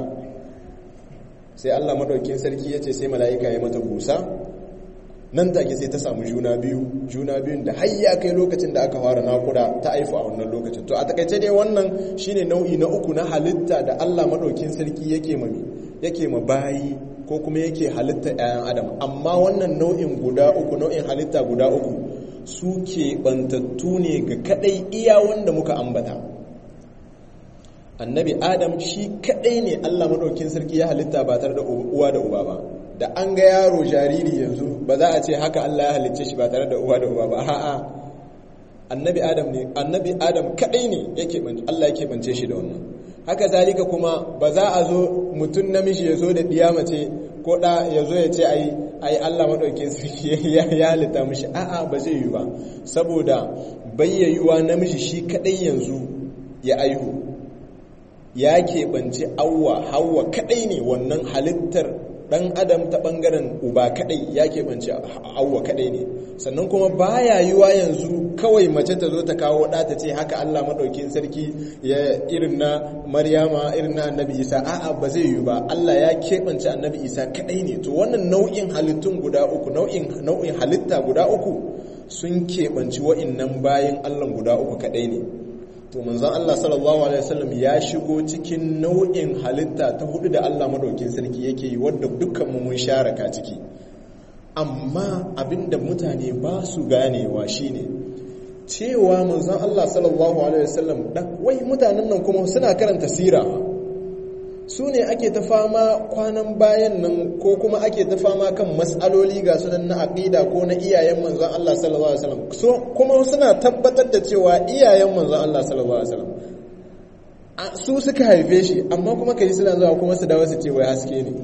sai Allah madaukin sarki ya ce sai mala'ika ya mata busa nan take sai ta samu juna biyu juna biyun da har ya kai lokacin da aka fara nakuda ta aifu a wannan lokacin to a takaice dai wannan shine nau'i na uku na halitta da Allah madaukin sarki yake mami yake ma bayi ko kuma yake halitta 'ya'yan adam amma wannan nau'in guda uku nau'in halitta guda uku su ke bantattu ne ga kadai iya wanda muka ambata annabi adam shi kadai ne Allah madaukin sarki ya halitta ba tare da uwa da uba ba da an ga yaro jariri yanzu ba za a ce haka Allah ya halicce shi ba tare da uwa da uba ba a'a annabi adam ne annabi adam kadai ne yake Allah yake bance shi da wannan haka zalika kuma ba za a zo mutum namiji ya zo da diya mace ko da ya zo ya ce ai ai Allah madauke sarki ya halitta mishi a'a ba zai yi ba saboda bayyayuwa namiji shi kadai yanzu ya aihu ya keɓance awwa hawa kadai ne wannan halittar dan adam ta bangaren uba kadai ya keɓance awwa kadai ne sannan kuma baya yiwa yanzu kawai mace ta zo ta kawo ɗa ta ce haka Allah maɗaukin sarki ya irin na Maryama irin na Annabi Isa a'a ba zai yi ba Allah ya keɓance Annabi Isa kadai ne to wannan nau'in halittun guda uku nau'in nau'in halitta guda uku sun keɓanci wa'innan bayan Allah guda uku kadai ne to manzon Allah sallallahu alaihi wasallam ya shigo cikin nau'in halitta ta hudu da Allah madaukin sarki yake yi wadda dukkan mu mun sharaka ciki amma abinda mutane ba su ganewa shine cewa manzon Allah sallallahu alaihi wasallam wai mutanen nan kuma suna karanta sira su ne ake ta fama kwanan bayan nan ko kuma ake ta fama kan matsaloli ga sunan na aqida ko na iyayen manzon Allah sallallahu alaihi wasallam so kuma suna tabbatar da cewa iyayen manzon Allah sallallahu alaihi wasallam su suka haife shi amma kuma kaji suna zuwa kuma su dawo su ce wai haske ne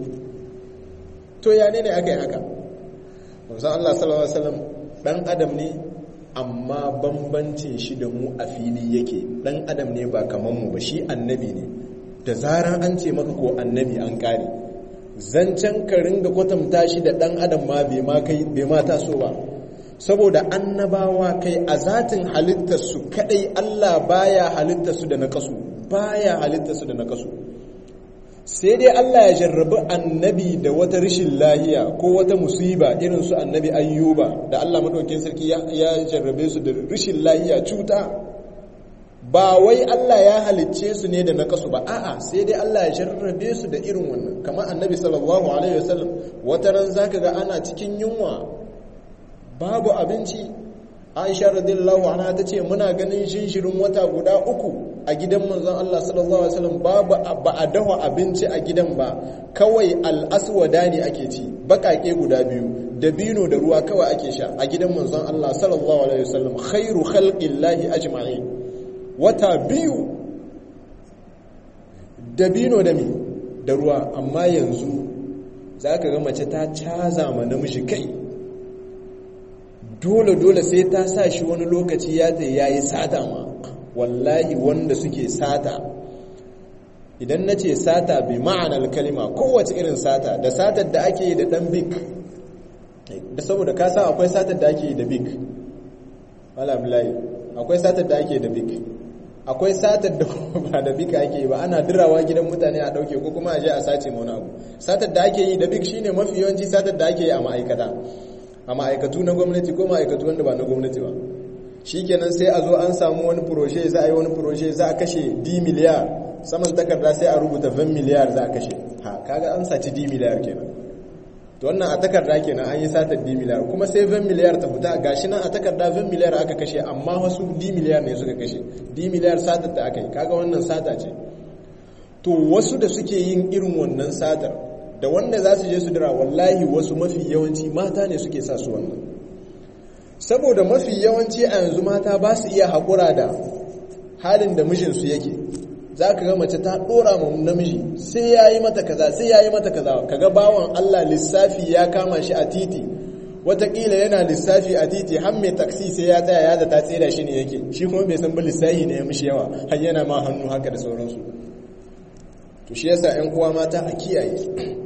to ya ne ne aka yi haka manzon Allah sallallahu alaihi wasallam dan adam ne amma bambancin shi da mu a fili yake dan adam ne ba kaman mu ba shi annabi ne da zarar an ce maka ko annabi an kare zancen ka ringa kwatanta shi da dan adam ma bai ma kai bai ma taso ba saboda annabawa kai a zatin halittar su kadai Allah baya halittar su da nakasu baya halittar su da nakasu sai dai Allah ya jarrabi annabi da wata rishin lahiya ko wata musiba irin su annabi ayyuba da Allah madaukakin sarki ya jarrabe su da rishin lahiya cuta ba wai Allah ya halicce su ne da nakasu ba a'a sai dai Allah ya jarrabe su da irin wannan kamar annabi sallallahu alaihi wasallam wata ran zaka ga ana cikin yunwa babu abinci Aisha radiyallahu anha tace muna ganin shinshirin wata guda uku a gidan manzon Allah sallallahu alaihi wasallam babu ba a dafa abinci a gidan ba kawai al-aswada ne ake ci bakake guda biyu dabino da ruwa kawai ake sha a gidan manzon Allah sallallahu alaihi wasallam khairu khalqillahi ajma'in wata biyu dabino da mi da ruwa amma yanzu zaka ga mace ta caza ma namiji kai dole dole sai ta sa shi wani lokaci ya ta yayi sata ma wallahi wanda suke sata idan na ce sata bi ma'anar kalima kowace irin sata da satar da ake yi da dan bik da saboda ka sa akwai satar da ake yi da bik alhamdulahi akwai satar da ake da bik akwai satar da ba da bik ake yi ba ana dirawa gidan mutane a dauke ko kuma a je a sace wani abu satar da ake yi da bik shine mafi yawanci satar da ake yi a ma'aikata a ma'aikatu na gwamnati ko ma'aikatu wanda ba na gwamnati ba shikenan sai a zo an samu wani proje za a yi wani proje za a kashe d miliyar saman takarda sai a rubuta 20 miliyar za a kashe ha kaga an saci d miliyar kenan to wannan a takarda kenan an yi satar d miliyar kuma sai 20 miliyar ta fita gashi nan a takarda 20 miliyar aka kashe amma wasu d miliyar ne suka kashe d miliyar satar ta aka yi kaga wannan sata ce to wasu da suke yin irin wannan satar da wanda za su je su dira wallahi wasu mafi yawanci mata ne suke sa su wannan saboda mafi yawanci a yanzu mata ba su iya haƙura da halin da mijinsu yake za ka ga mace ta ɗora ma namiji sai ya yi mata kaza sai ya yi mata kaza kaga bawan Allah lissafi ya kama shi a titi watakila yana lissafi a titi har mai taksi sai ya tsaya ya da ta tsira shi ne yake shi kuma bai san ba lissafi ne ya mishi yawa har yana ma hannu haka da sauransu to shi yasa 'yan uwa mata a kiyaye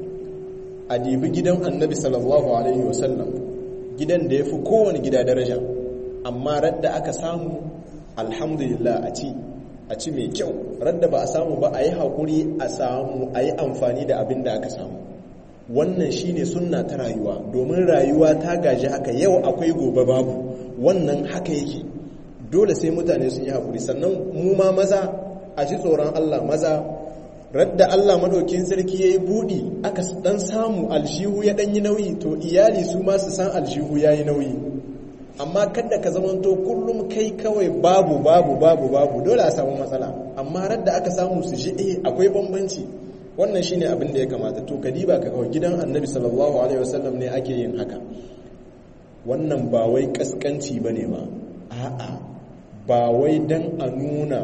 a dibi gidan annabi sallallahu alaihi wasallam gidan da ya fi kowane gida daraja amma radda aka samu alhamdulillah a ci a ci mai kyau radda ba a samu ba a yi haƙuri a samu a yi amfani da abin da aka samu wannan shine sunna ta rayuwa domin rayuwa ta gaji haka yau akwai gobe babu wannan haka yake dole sai mutane sun yi haƙuri sannan mu ma maza a ji tsoron allah maza radda Allah madaukin sarki yayi budi aka dan samu aljihu ya dan yi nauyi to iyali su ma su san aljihu yayi nauyi amma kada ka zamanto kullum kai kawai babu babu babu babu dole a samu matsala amma radda aka samu su ji eh akwai bambanci wannan shine abin da ya kamata to kadiba ka kawai gidan Annabi sallallahu alaihi wasallam ne ake yin haka wannan ba wai kaskanci bane ba a'a ba wai dan a nuna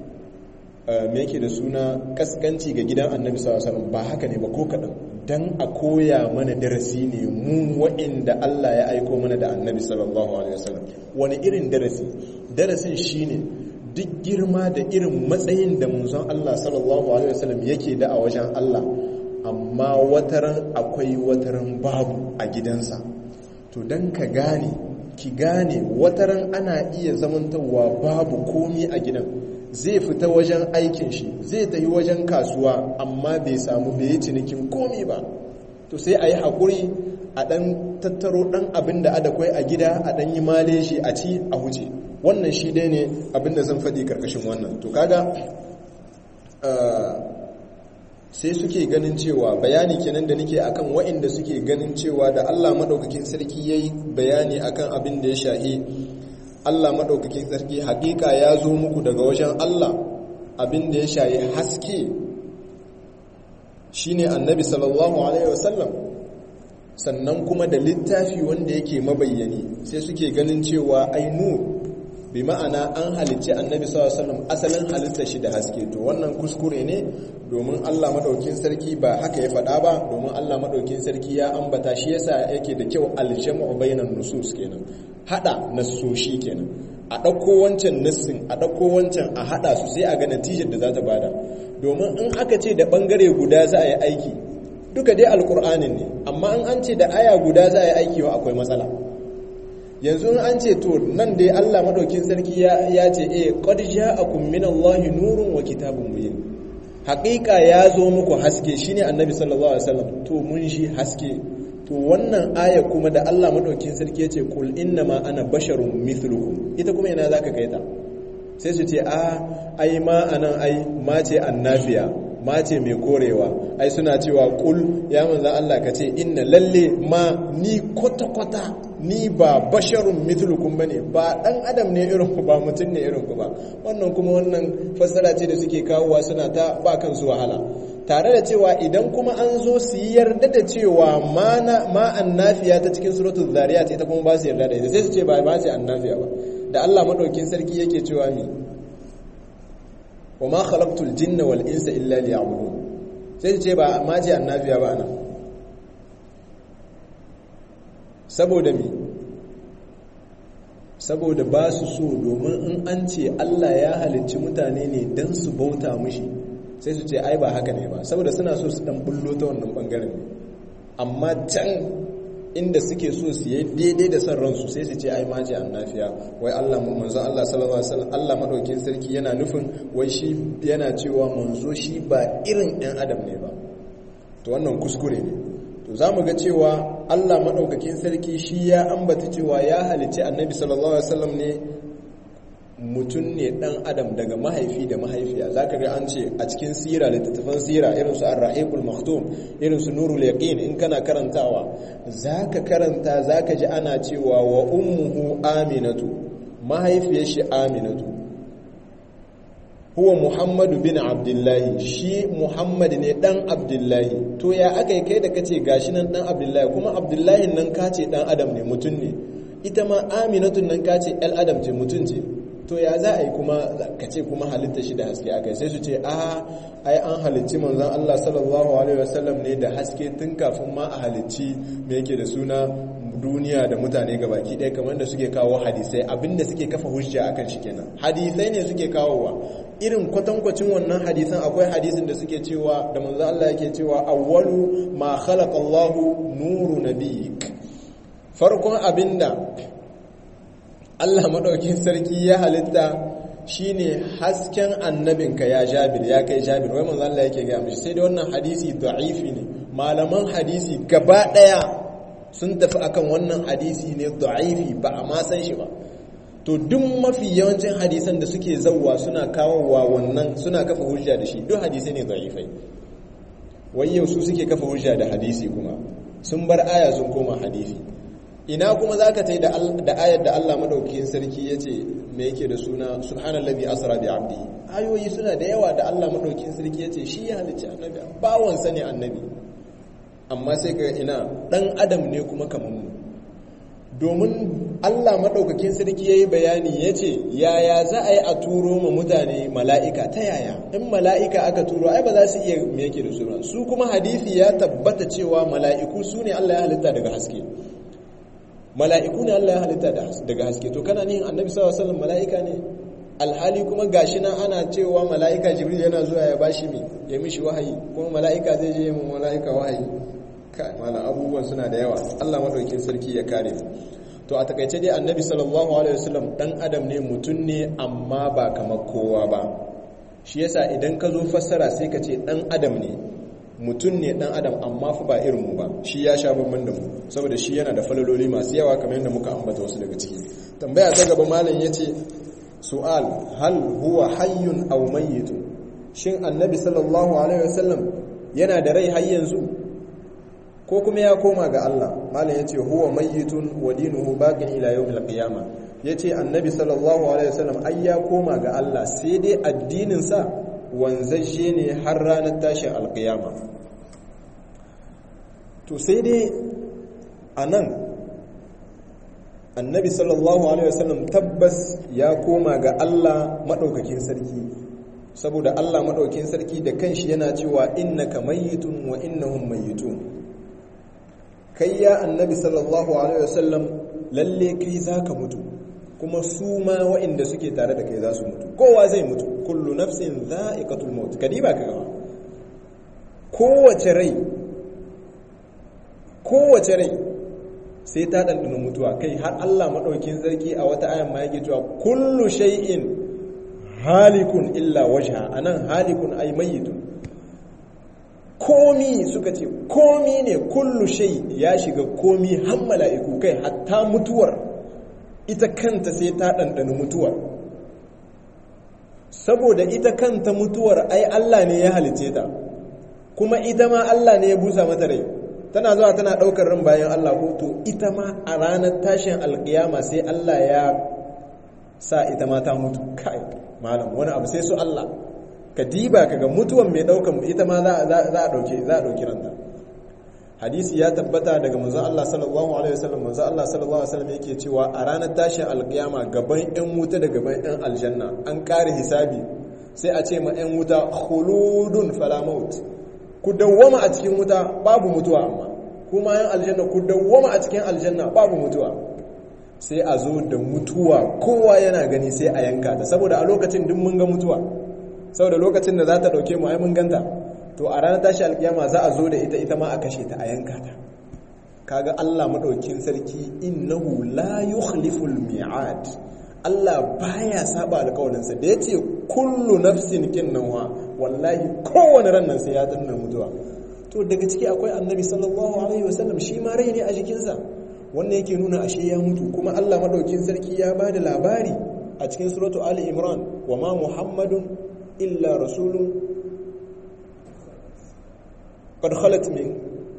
me yake da suna kaskanci ga gidan annabi sallallahu alaihi ba haka ne ba ko kadan dan a koya mana darasi ne mu wa'inda Allah ya aiko mana da annabi sallallahu alaihi wasallam wani irin darasi darasin shine duk girma da irin matsayin da munzon Allah sallallahu alaihi wasallam yake da a wajen Allah amma wataran akwai wataran babu a gidansa to dan ka gane ki gane wataran ana iya zamantawa babu komi a gidan zai fita wajen aikin shi zai tafi wajen kasuwa amma bai samu bai yi cinikin komi ba to sai a yi haƙuri a ɗan tattaro ɗan abin da adakwai a gida a ɗan yi male shi a ci a huce wannan shi dai ne abin da zan faɗi ƙarƙashin wannan to kaga sai suke ganin cewa bayani kenan da nake akan wa'inda suke ganin cewa da Allah maɗaukakin sarki ya yi bayani akan abin da ya shahi Allah maɗaukakin sarki hakika ya zo muku daga wajen Allah abin da ya shayi haske shine annabi sallallahu alaihi wasallam sannan kuma da littafi wanda yake mabayyani sai suke ganin cewa ainu bi ma'ana an halicci annabi sallallahu alaihi wasallam asalin halitta shi da haske to wannan kuskure ne domin Allah maɗaukin sarki ba haka ya faɗa ba domin Allah maɗaukin sarki ya ambata shi yasa yake da kyau aljam'u bainan nusus kenan hada nassoshi kenan a ɗauko wancan nassin a ɗauko wancan a hada su sai a ga natijar da za ta bada domin in aka ce da ɓangare guda za a yi aiki duka dai alƙur'anin ne amma in an ce da aya guda za a yi aiki wa akwai matsala yanzu in an ce to nan dai Allah madaukin sarki ya ce eh qad ja'akum minallahi nurun wa kitabun mubin haƙiƙa ya zo muku haske shine annabi sallallahu alaihi wasallam to mun shi haske to wannan aya kuma da Allah madaukin sarki ya ce kul innama ana basharun mithlukum ita kuma ina zaka kai ta sai su ce a ai ma anan ai ma ce annafiya ma ce mai korewa ai suna cewa kul ya manzan Allah ka ce inna lalle ma ni kwata-kwata ni ba basharun mithlukum bane ba dan adam ne irin ku ba mutum ne irin ku ba wannan kuma wannan fassara ce da suke kawowa suna ta ba kansu wahala tare da cewa idan kuma an zo su yi yarda da cewa ma annafiya ta cikin suratul zariyat ita kuma ba su yarda da ita sai su ce ba ba ce annafiya ba da Allah madaukin sarki yake cewa mi wa ma khalaqtul jinna wal insa illa liya'budun sai su ce ba ma ce annafiya ba anan saboda mi saboda ba su so domin in an ce Allah ya halicci mutane ne don su bauta mushi sai su ce ai ba haka ne ba saboda suna so su dan bullo ta wannan bangaren ne amma can inda suke so su yi daidai da son ransu sai su ce ai maji annafiya wai Allah manzo Allah sallallahu alaihi wasallam Allah madaukin sarki yana nufin wai shi yana cewa manzo shi ba irin ɗan adam ne ba to wannan kuskure ne to zamu ga cewa Allah madaukakin sarki shi ya ambata cewa ya halice annabi sallallahu alaihi wasallam ne mutum ne dan adam daga mahaifi da mahaifiya zaka ga an ce a cikin sira littattafan sira irin su ar-rahibul maktum irin su nurul yaqin in kana karantawa zaka karanta zaka ji ana cewa wa ummuhu aminatu mahaifiyar shi aminatu huwa muhammadu bin abdullahi shi muhammad ne dan abdullahi to ya aka yi kai da kace gashi nan dan abdullahi kuma abdullahi nan kace dan adam ne mutum ne ita ma aminatun nan kace el adam ce mutum ce to ya za a yi kuma ka ce kuma halitta shi da haske aka sai su ce a ai an halicci manzon Allah sallallahu alaihi wasallam ne da haske tun kafin ma a halicci me yake da suna duniya da mutane gabaki ɗaya kamar da suke kawo hadisai abinda suke kafa hujja akan shi kenan hadisai ne suke kawowa irin kwatankwacin wannan hadisan akwai hadisin da suke cewa da manzon Allah yake cewa awwalu ma khalaqa Allahu nuru nabiyik farkon abinda Allah maɗaukin sarki ya halitta shine hasken annabinka ya jabir ya kai jabir wai manzo Allah yake gaya mishi sai dai wannan hadisi da'ifi ne malaman hadisi gaba ɗaya sun tafi akan wannan hadisi ne da'ifi ba a ma san shi ba to duk mafi yawancin hadisan da suke zawwa suna kawowa wannan suna kafa hujja da shi duk hadisi ne da'ifai wai yau su suke kafa hujja da hadisi kuma sun bar aya sun koma hadisi ina kuma za ka tai da ayar da Allah madaukakin sarki ya ce me yake da suna subhanallazi asra bi abdi ayoyi suna da yawa da Allah madaukakin sarki ya ce shi ya halicci annabi bawansa ne annabi amma sai ga ina dan adam ne kuma kamar mu domin Allah madaukakin sarki yayi bayani yace yaya za a yi a turo ma mutane mala'ika ta yaya in mala'ika aka turo ai ba za su iya me yake da suna su kuma hadisi ya tabbata cewa mala'iku su ne Allah ya halitta daga haske mala'iku ne Allah ya halitta daga haske to kana nihin annabi sallallahu alaihi wasallam mala'ika ne alhali kuma gashi nan ana cewa mala'ika jibril yana zuwa ya bashi mi ya mishi wahayi kuma mala'ika zai je mu mala'ika wahayi kai mala abubuwan suna da yawa Allah madaukin sarki ya kare mu to a takaice dai annabi sallallahu alaihi wasallam dan adam ne mutun ne amma ba kamar kowa ba shi yasa idan ka zo fassara sai ka ce dan adam ne mutum ne dan adam amma fa ba irin mu ba shi ya sha bamban da mu saboda shi yana da falaloli masu yawa kamar yadda muka ambata wasu daga ciki tambaya ta gaba malam yace su'al hal huwa hayyun aw mayyitun shin annabi sallallahu alaihi wasallam yana da rai har yanzu ko kuma ya koma ga Allah malam yace huwa mayyitun wa dinuhu baqin ila yawmil qiyamah yace annabi sallallahu alaihi wasallam ai ya koma ga Allah sai dai addinin sa wanzashe ne har ranar tashin alkiyama to sai dai a nan annabi sallallahu alaihi wasallam tabbas ya koma ga Allah maɗaukakin sarki saboda Allah maɗaukakin sarki da kanshi yana cewa innaka mayyitun wa innahum mayyitun kai ya annabi sallallahu alaihi wasallam lalle kai zaka mutu kuma su ma waɗanda suke tare da kai za su mutu kowa zai mutu kullu nafsin za'iqatul maut kadiba ka gawa kowace rai kowace rai sai ta dandana mutuwa kai har Allah madaukin sarki a wata ayan ma yake cewa kullu shay'in halikun illa wajha anan halikun ay mayyitun komi suka ce komi ne kullu shay ya shiga komi har mala'iku kai hatta mutuwar ita kanta sai ta ɗanɗana mutuwar saboda ita kanta mutuwar ai Allah ne ya halice ta kuma ita ma Allah ne ya busa mata rai tana zuwa tana ɗaukar ran bayan Allah ko to ita ma a ranar tashin alƙiyama sai Allah ya sa ita ma ta mutu kai malam wani abu sai su Allah ka diba kaga mutuwan mai daukan ita ma za a dauke za a dauki ranta hadisi ya tabbata daga manzon Allah sallallahu alaihi wasallam manzon Allah sallallahu alaihi wasallam yake cewa a ranar tashin alkiyama gaban ɗan wuta da gaban ɗan aljanna an kare hisabi sai a ce ma ɗan wuta khuludun fala maut ku dawwama a cikin wuta babu mutuwa amma kuma yan aljanna ku dawwama a cikin aljanna babu mutuwa sai a zo da mutuwa kowa yana gani sai a yanka ta saboda a lokacin duk mun ga mutuwa saboda lokacin da za ta dauke mu ai mun ganta to a ranar tashi alkiyama za a zo da ita ita ma a kashe ta a yanka ta kaga Allah madaukin sarki innahu la yukhliful mi'ad Allah baya saba alƙawarinsa da yace kullu nafsin kinnawa wallahi kowane ran nan sai ya danna mutuwa to daga ciki akwai annabi sallallahu alaihi wasallam shi ma rai ne a jikinsa wannan yake nuna ashe ya mutu kuma Allah madaukin sarki ya bada labari a cikin suratu ali imran wa ma muhammadun illa rasulun قد خلت من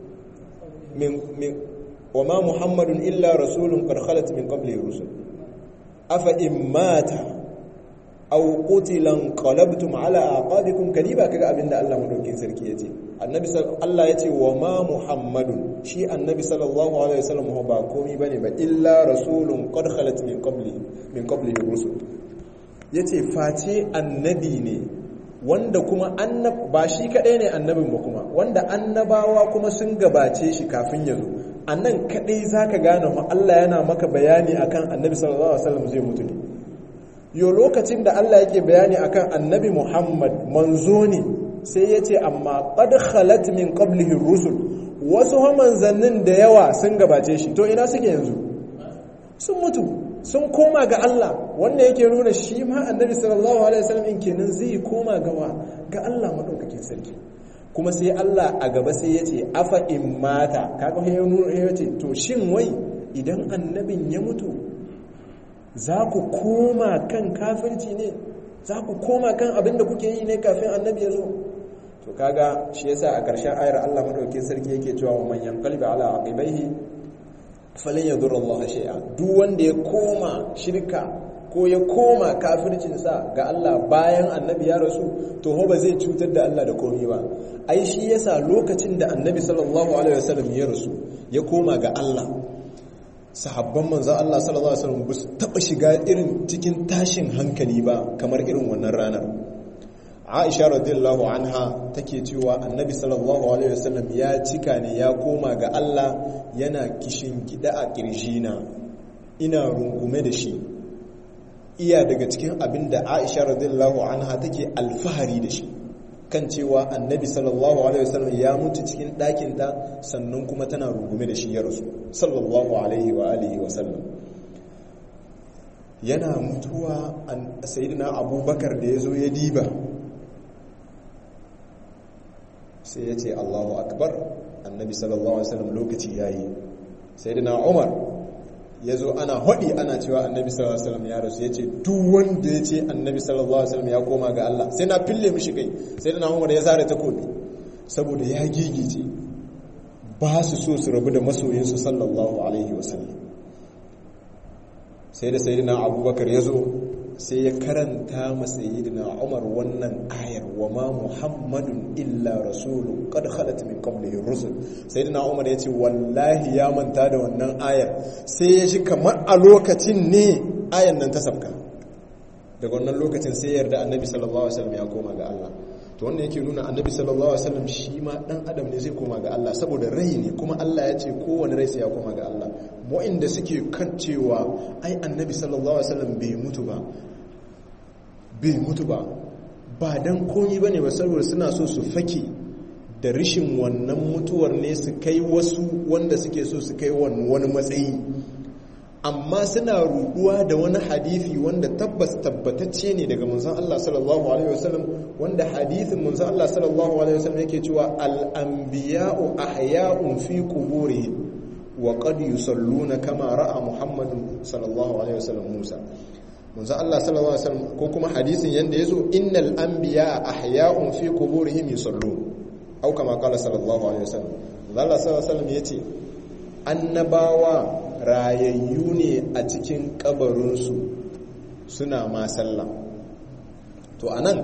من من وما محمد الا رسول قد خلت من قبله الرسل افان مات او قتل انقلبتم على اعقابكم كديبا kaga abinda Allah madaukin sarki yace annabi Allah yace wa ma muhammadun shi annabi sallallahu alaihi wasallam ba komai bane ba illa rasulun qad khalat min qabli min qablihi rusul yace face annabi ne wanda kuma annab ba shi kadai ne annabin ba kuma wanda annabawa kuma sun gabace shi kafin ya zo annan kadai zaka gane mu Allah yana maka bayani akan annabi sallallahu alaihi wasallam zai mutu ne yo lokacin da Allah yake bayani akan annabi Muhammad manzo ne sai yace amma qad khalat min qablihi rusul wasu manzannin da yawa sun gabace shi to ina suke yanzu sun mutu sun koma ga Allah wanda yake nuna shi ma annabi sallallahu alaihi wasallam in kenan zai koma gawa ga Allah madaukakin sarki kuma sai Allah a gaba sai ya ce afa in mata kaga ya nuna ya ce to shin wai idan annabin ya mutu za ku koma kan kafirci ne za ku koma kan abin da kuke yi ne kafin annabi ya zo to kaga shi yasa a ƙarshen ayar Allah madaukakin sarki yake cewa man yanqalibi ala aqibaihi falin ya zura Allah shay'a duk wanda ya koma shirka ko ya koma kafircinsa ga Allah bayan annabi ya rasu to ho ba zai cutar da Allah da komai ba ai shi yasa lokacin da annabi sallallahu alaihi wasallam ya rasu ya koma ga Allah sahabban manzo Allah sallallahu alaihi wasallam ba su taba shiga irin cikin tashin hankali ba kamar irin wannan ranar Aisha radiyallahu anha take cewa Annabi sallallahu alaihi wasallam ya cika ne ya koma ga Allah yana kishin gida a kirjina ina rungume da shi iya daga cikin abin da Aisha radiyallahu anha take alfahari da shi kan cewa Annabi sallallahu alaihi wasallam ya mutu cikin ɗakin ta sannan kuma tana rungume da shi ya rasu sallallahu alaihi wa alihi wasallam yana mutuwa sayyidina Abubakar da yazo ya diba sai ya ce Allahu akbar annabi sallallahu alaihi wasallam lokaci yayi sayyidina Umar yazo ana hodi ana cewa annabi sallallahu alaihi wasallam ya rasu yace duk wanda yace annabi sallallahu alaihi wasallam ya koma ga Allah sai na fille mishi kai sayyidina Umar ya zare takobi saboda ya gigice ba su so su rabu da masoyinsu sallallahu alaihi wasallam sai da sayyidina Abubakar yazo sai ya karanta masa sayyidina Umar wannan ayar wa ma Muhammadun illa rasulun qad khalat min qablihi rusul sayyidina Umar yace wallahi ya manta da wannan ayar sai ya ji kamar a lokacin ne ayar nan ta sabka daga wannan lokacin sai yarda annabi sallallahu alaihi wasallam ya koma ga Allah to wannan yake nuna annabi sallallahu alaihi wasallam shi ma dan adam ne zai koma ga Allah saboda rai ne kuma Allah ya ce kowane rai sai ya koma ga Allah mu'inda suke kan cewa ai annabi sallallahu alaihi wasallam bai mutu ba bai mutu ba ba dan komi bane ba saboda suna so su fake da rishin wannan mutuwar ne su kai wasu wanda suke so su kai wani matsayi amma suna ruduwa da wani hadithi wanda tabbas tabbatacce ne daga manzon Allah sallallahu alaihi wasallam wanda hadithin manzon Allah sallallahu alaihi wasallam yake cewa al-anbiya'u ahya'un fi quburihim wa qad yusalluna kama ra'a Muhammadun sallallahu alaihi wasallam Musa manzon Allah sallallahu alaihi wasallam ko kuma hadisin yanda yazo innal anbiya'a ahya'un fi quburihim yusallun au kama qala sallallahu alaihi wasallam Allah sallallahu alaihi wasallam yace annabawa rayayyu ne a cikin kabarinsu suna ma sallah to anan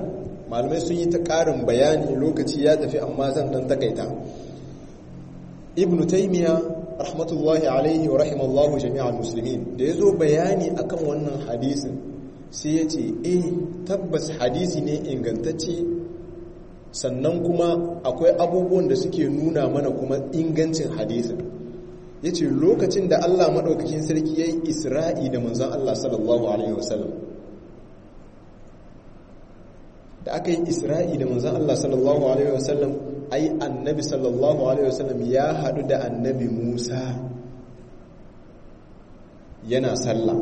malamai sun yi ta ƙarin bayani lokaci ya tafi amma zan dan takaita ibn taymiya rahmatullahi alaihi wa rahimallahu jami'al muslimin da yazo bayani akan wannan hadisin sai ya ce eh tabbas hadisi ne ingantacce sannan kuma akwai abubuwan da suke nuna mana kuma ingancin hadisin ya ce lokacin da Allah maɗaukakin sarki ya yi isra'i da manzan Allah sallallahu Alaihi wasallam da aka yi isra'i da manzan Allah sallallahu Alaihi wasallam ai annabi sallallahu Alaihi wasallam ya haɗu da annabi Musa yana sallah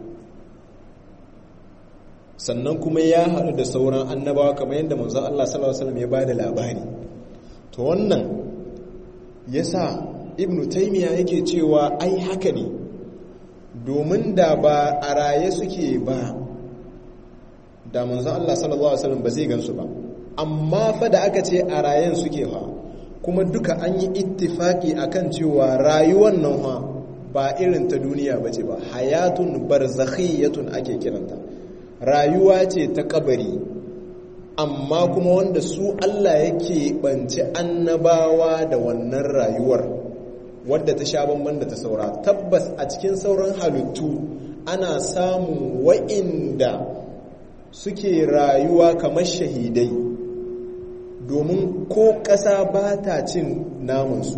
sannan kuma ya haɗu da sauran annabawa kamar yadda manzan Allah sallallahu Alaihi wasallam ya ba da labari to wannan ya sa ibn taimiya yake cewa ai haka ne domin da ba a raye suke ba da manzon Allah sallallahu alaihi wasallam ba zai gansu ba amma fa da aka ce a rayen suke fa kuma duka an yi ittifaki akan cewa rayuwar nan fa ba irin ta duniya bace ba hayatun barzakhiyatun ake kiranta rayuwa ce ta kabari amma kuma wanda su Allah yake banci annabawa da wannan rayuwar wadda ta sha bamban da ta saura tabbas a cikin sauran halittu ana samun wa'inda suke rayuwa kamar shahidai domin ko ƙasa ba ta cin namansu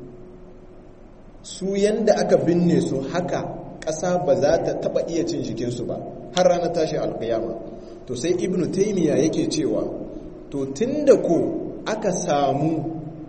su yanda aka binne su haka ƙasa ba za ta taɓa iya cin jikinsu ba har ranar tashi alƙiyama to sai ibnu taimiyya yake cewa to tun da ko aka samu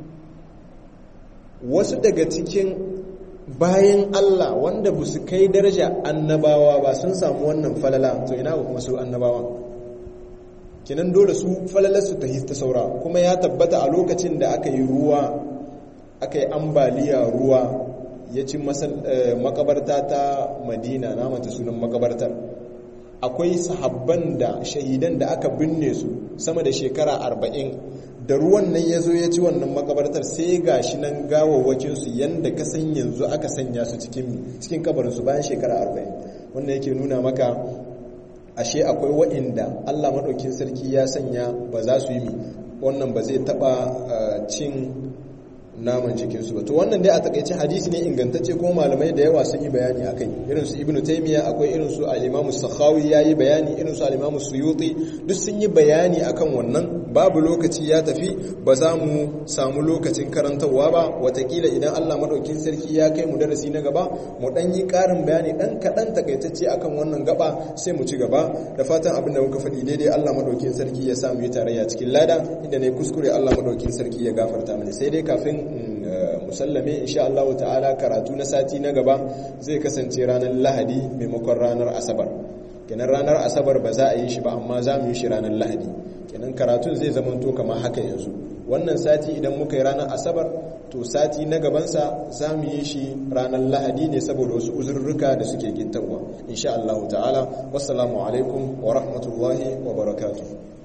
wasu daga cikin bayan Allah wanda ba su kai daraja annabawa ba sun samu wannan falala to ina kuma su annabawa kinan dole su falalarsu ta ta saura kuma ya tabbata a lokacin da aka yi ruwa aka yi ambaliya ruwa ya ci makabarta ta madina na mata sunan makabartar akwai sahabban da shahidan da aka binne su sama da shekara arba'in da ruwan nan ya zo ya ci wannan makabartar sai ga shi nan gawawwakinsu yadda ka san yanzu aka sanya su cikin kabarinsu bayan shekara arba'in wannan yake nuna maka ashe akwai wa'inda allah maɗaukin sarki ya sanya ba za su yi mi wannan ba zai taɓa cin naman cikinsu ba to wannan dai a takaice hadisi ne ingantacce ko malamai da yawa sun yi bayani akai irin su ibnu taymiya akwai irin su al-imamu sakhawi yayi bayani irin su al-imamu suyuti duk sun yi bayani akan wannan babu lokaci ya tafi ba za mu samu lokacin karantarwa ba watakila idan Allah madaukin sarki ya kai mu darasi na gaba mu dan yi karin bayani dan kadan takaitacce akan wannan gaba sai mu ci gaba da fatan abin da muka faɗi daidai Allah madaukin sarki ya sa mu yi tarayya cikin lada inda ne kuskure Allah madaukin sarki ya gafarta mana sai dai kafin musallame insha Allah ta'ala karatu na sati na gaba zai kasance ranar lahadi maimakon ranar asabar kenan ranar asabar ba za a yi shi ba amma za mu yi shi ranar lahadi kenan karatun zai zamanto kamar haka yanzu wannan sati idan muka yi ranar asabar to sati na gabansa za mu yi shi ranar lahadi ne saboda wasu uzurruka da suke gintarwa insha Allah ta'ala wassalamu alaikum wa rahmatullahi wa barakatuh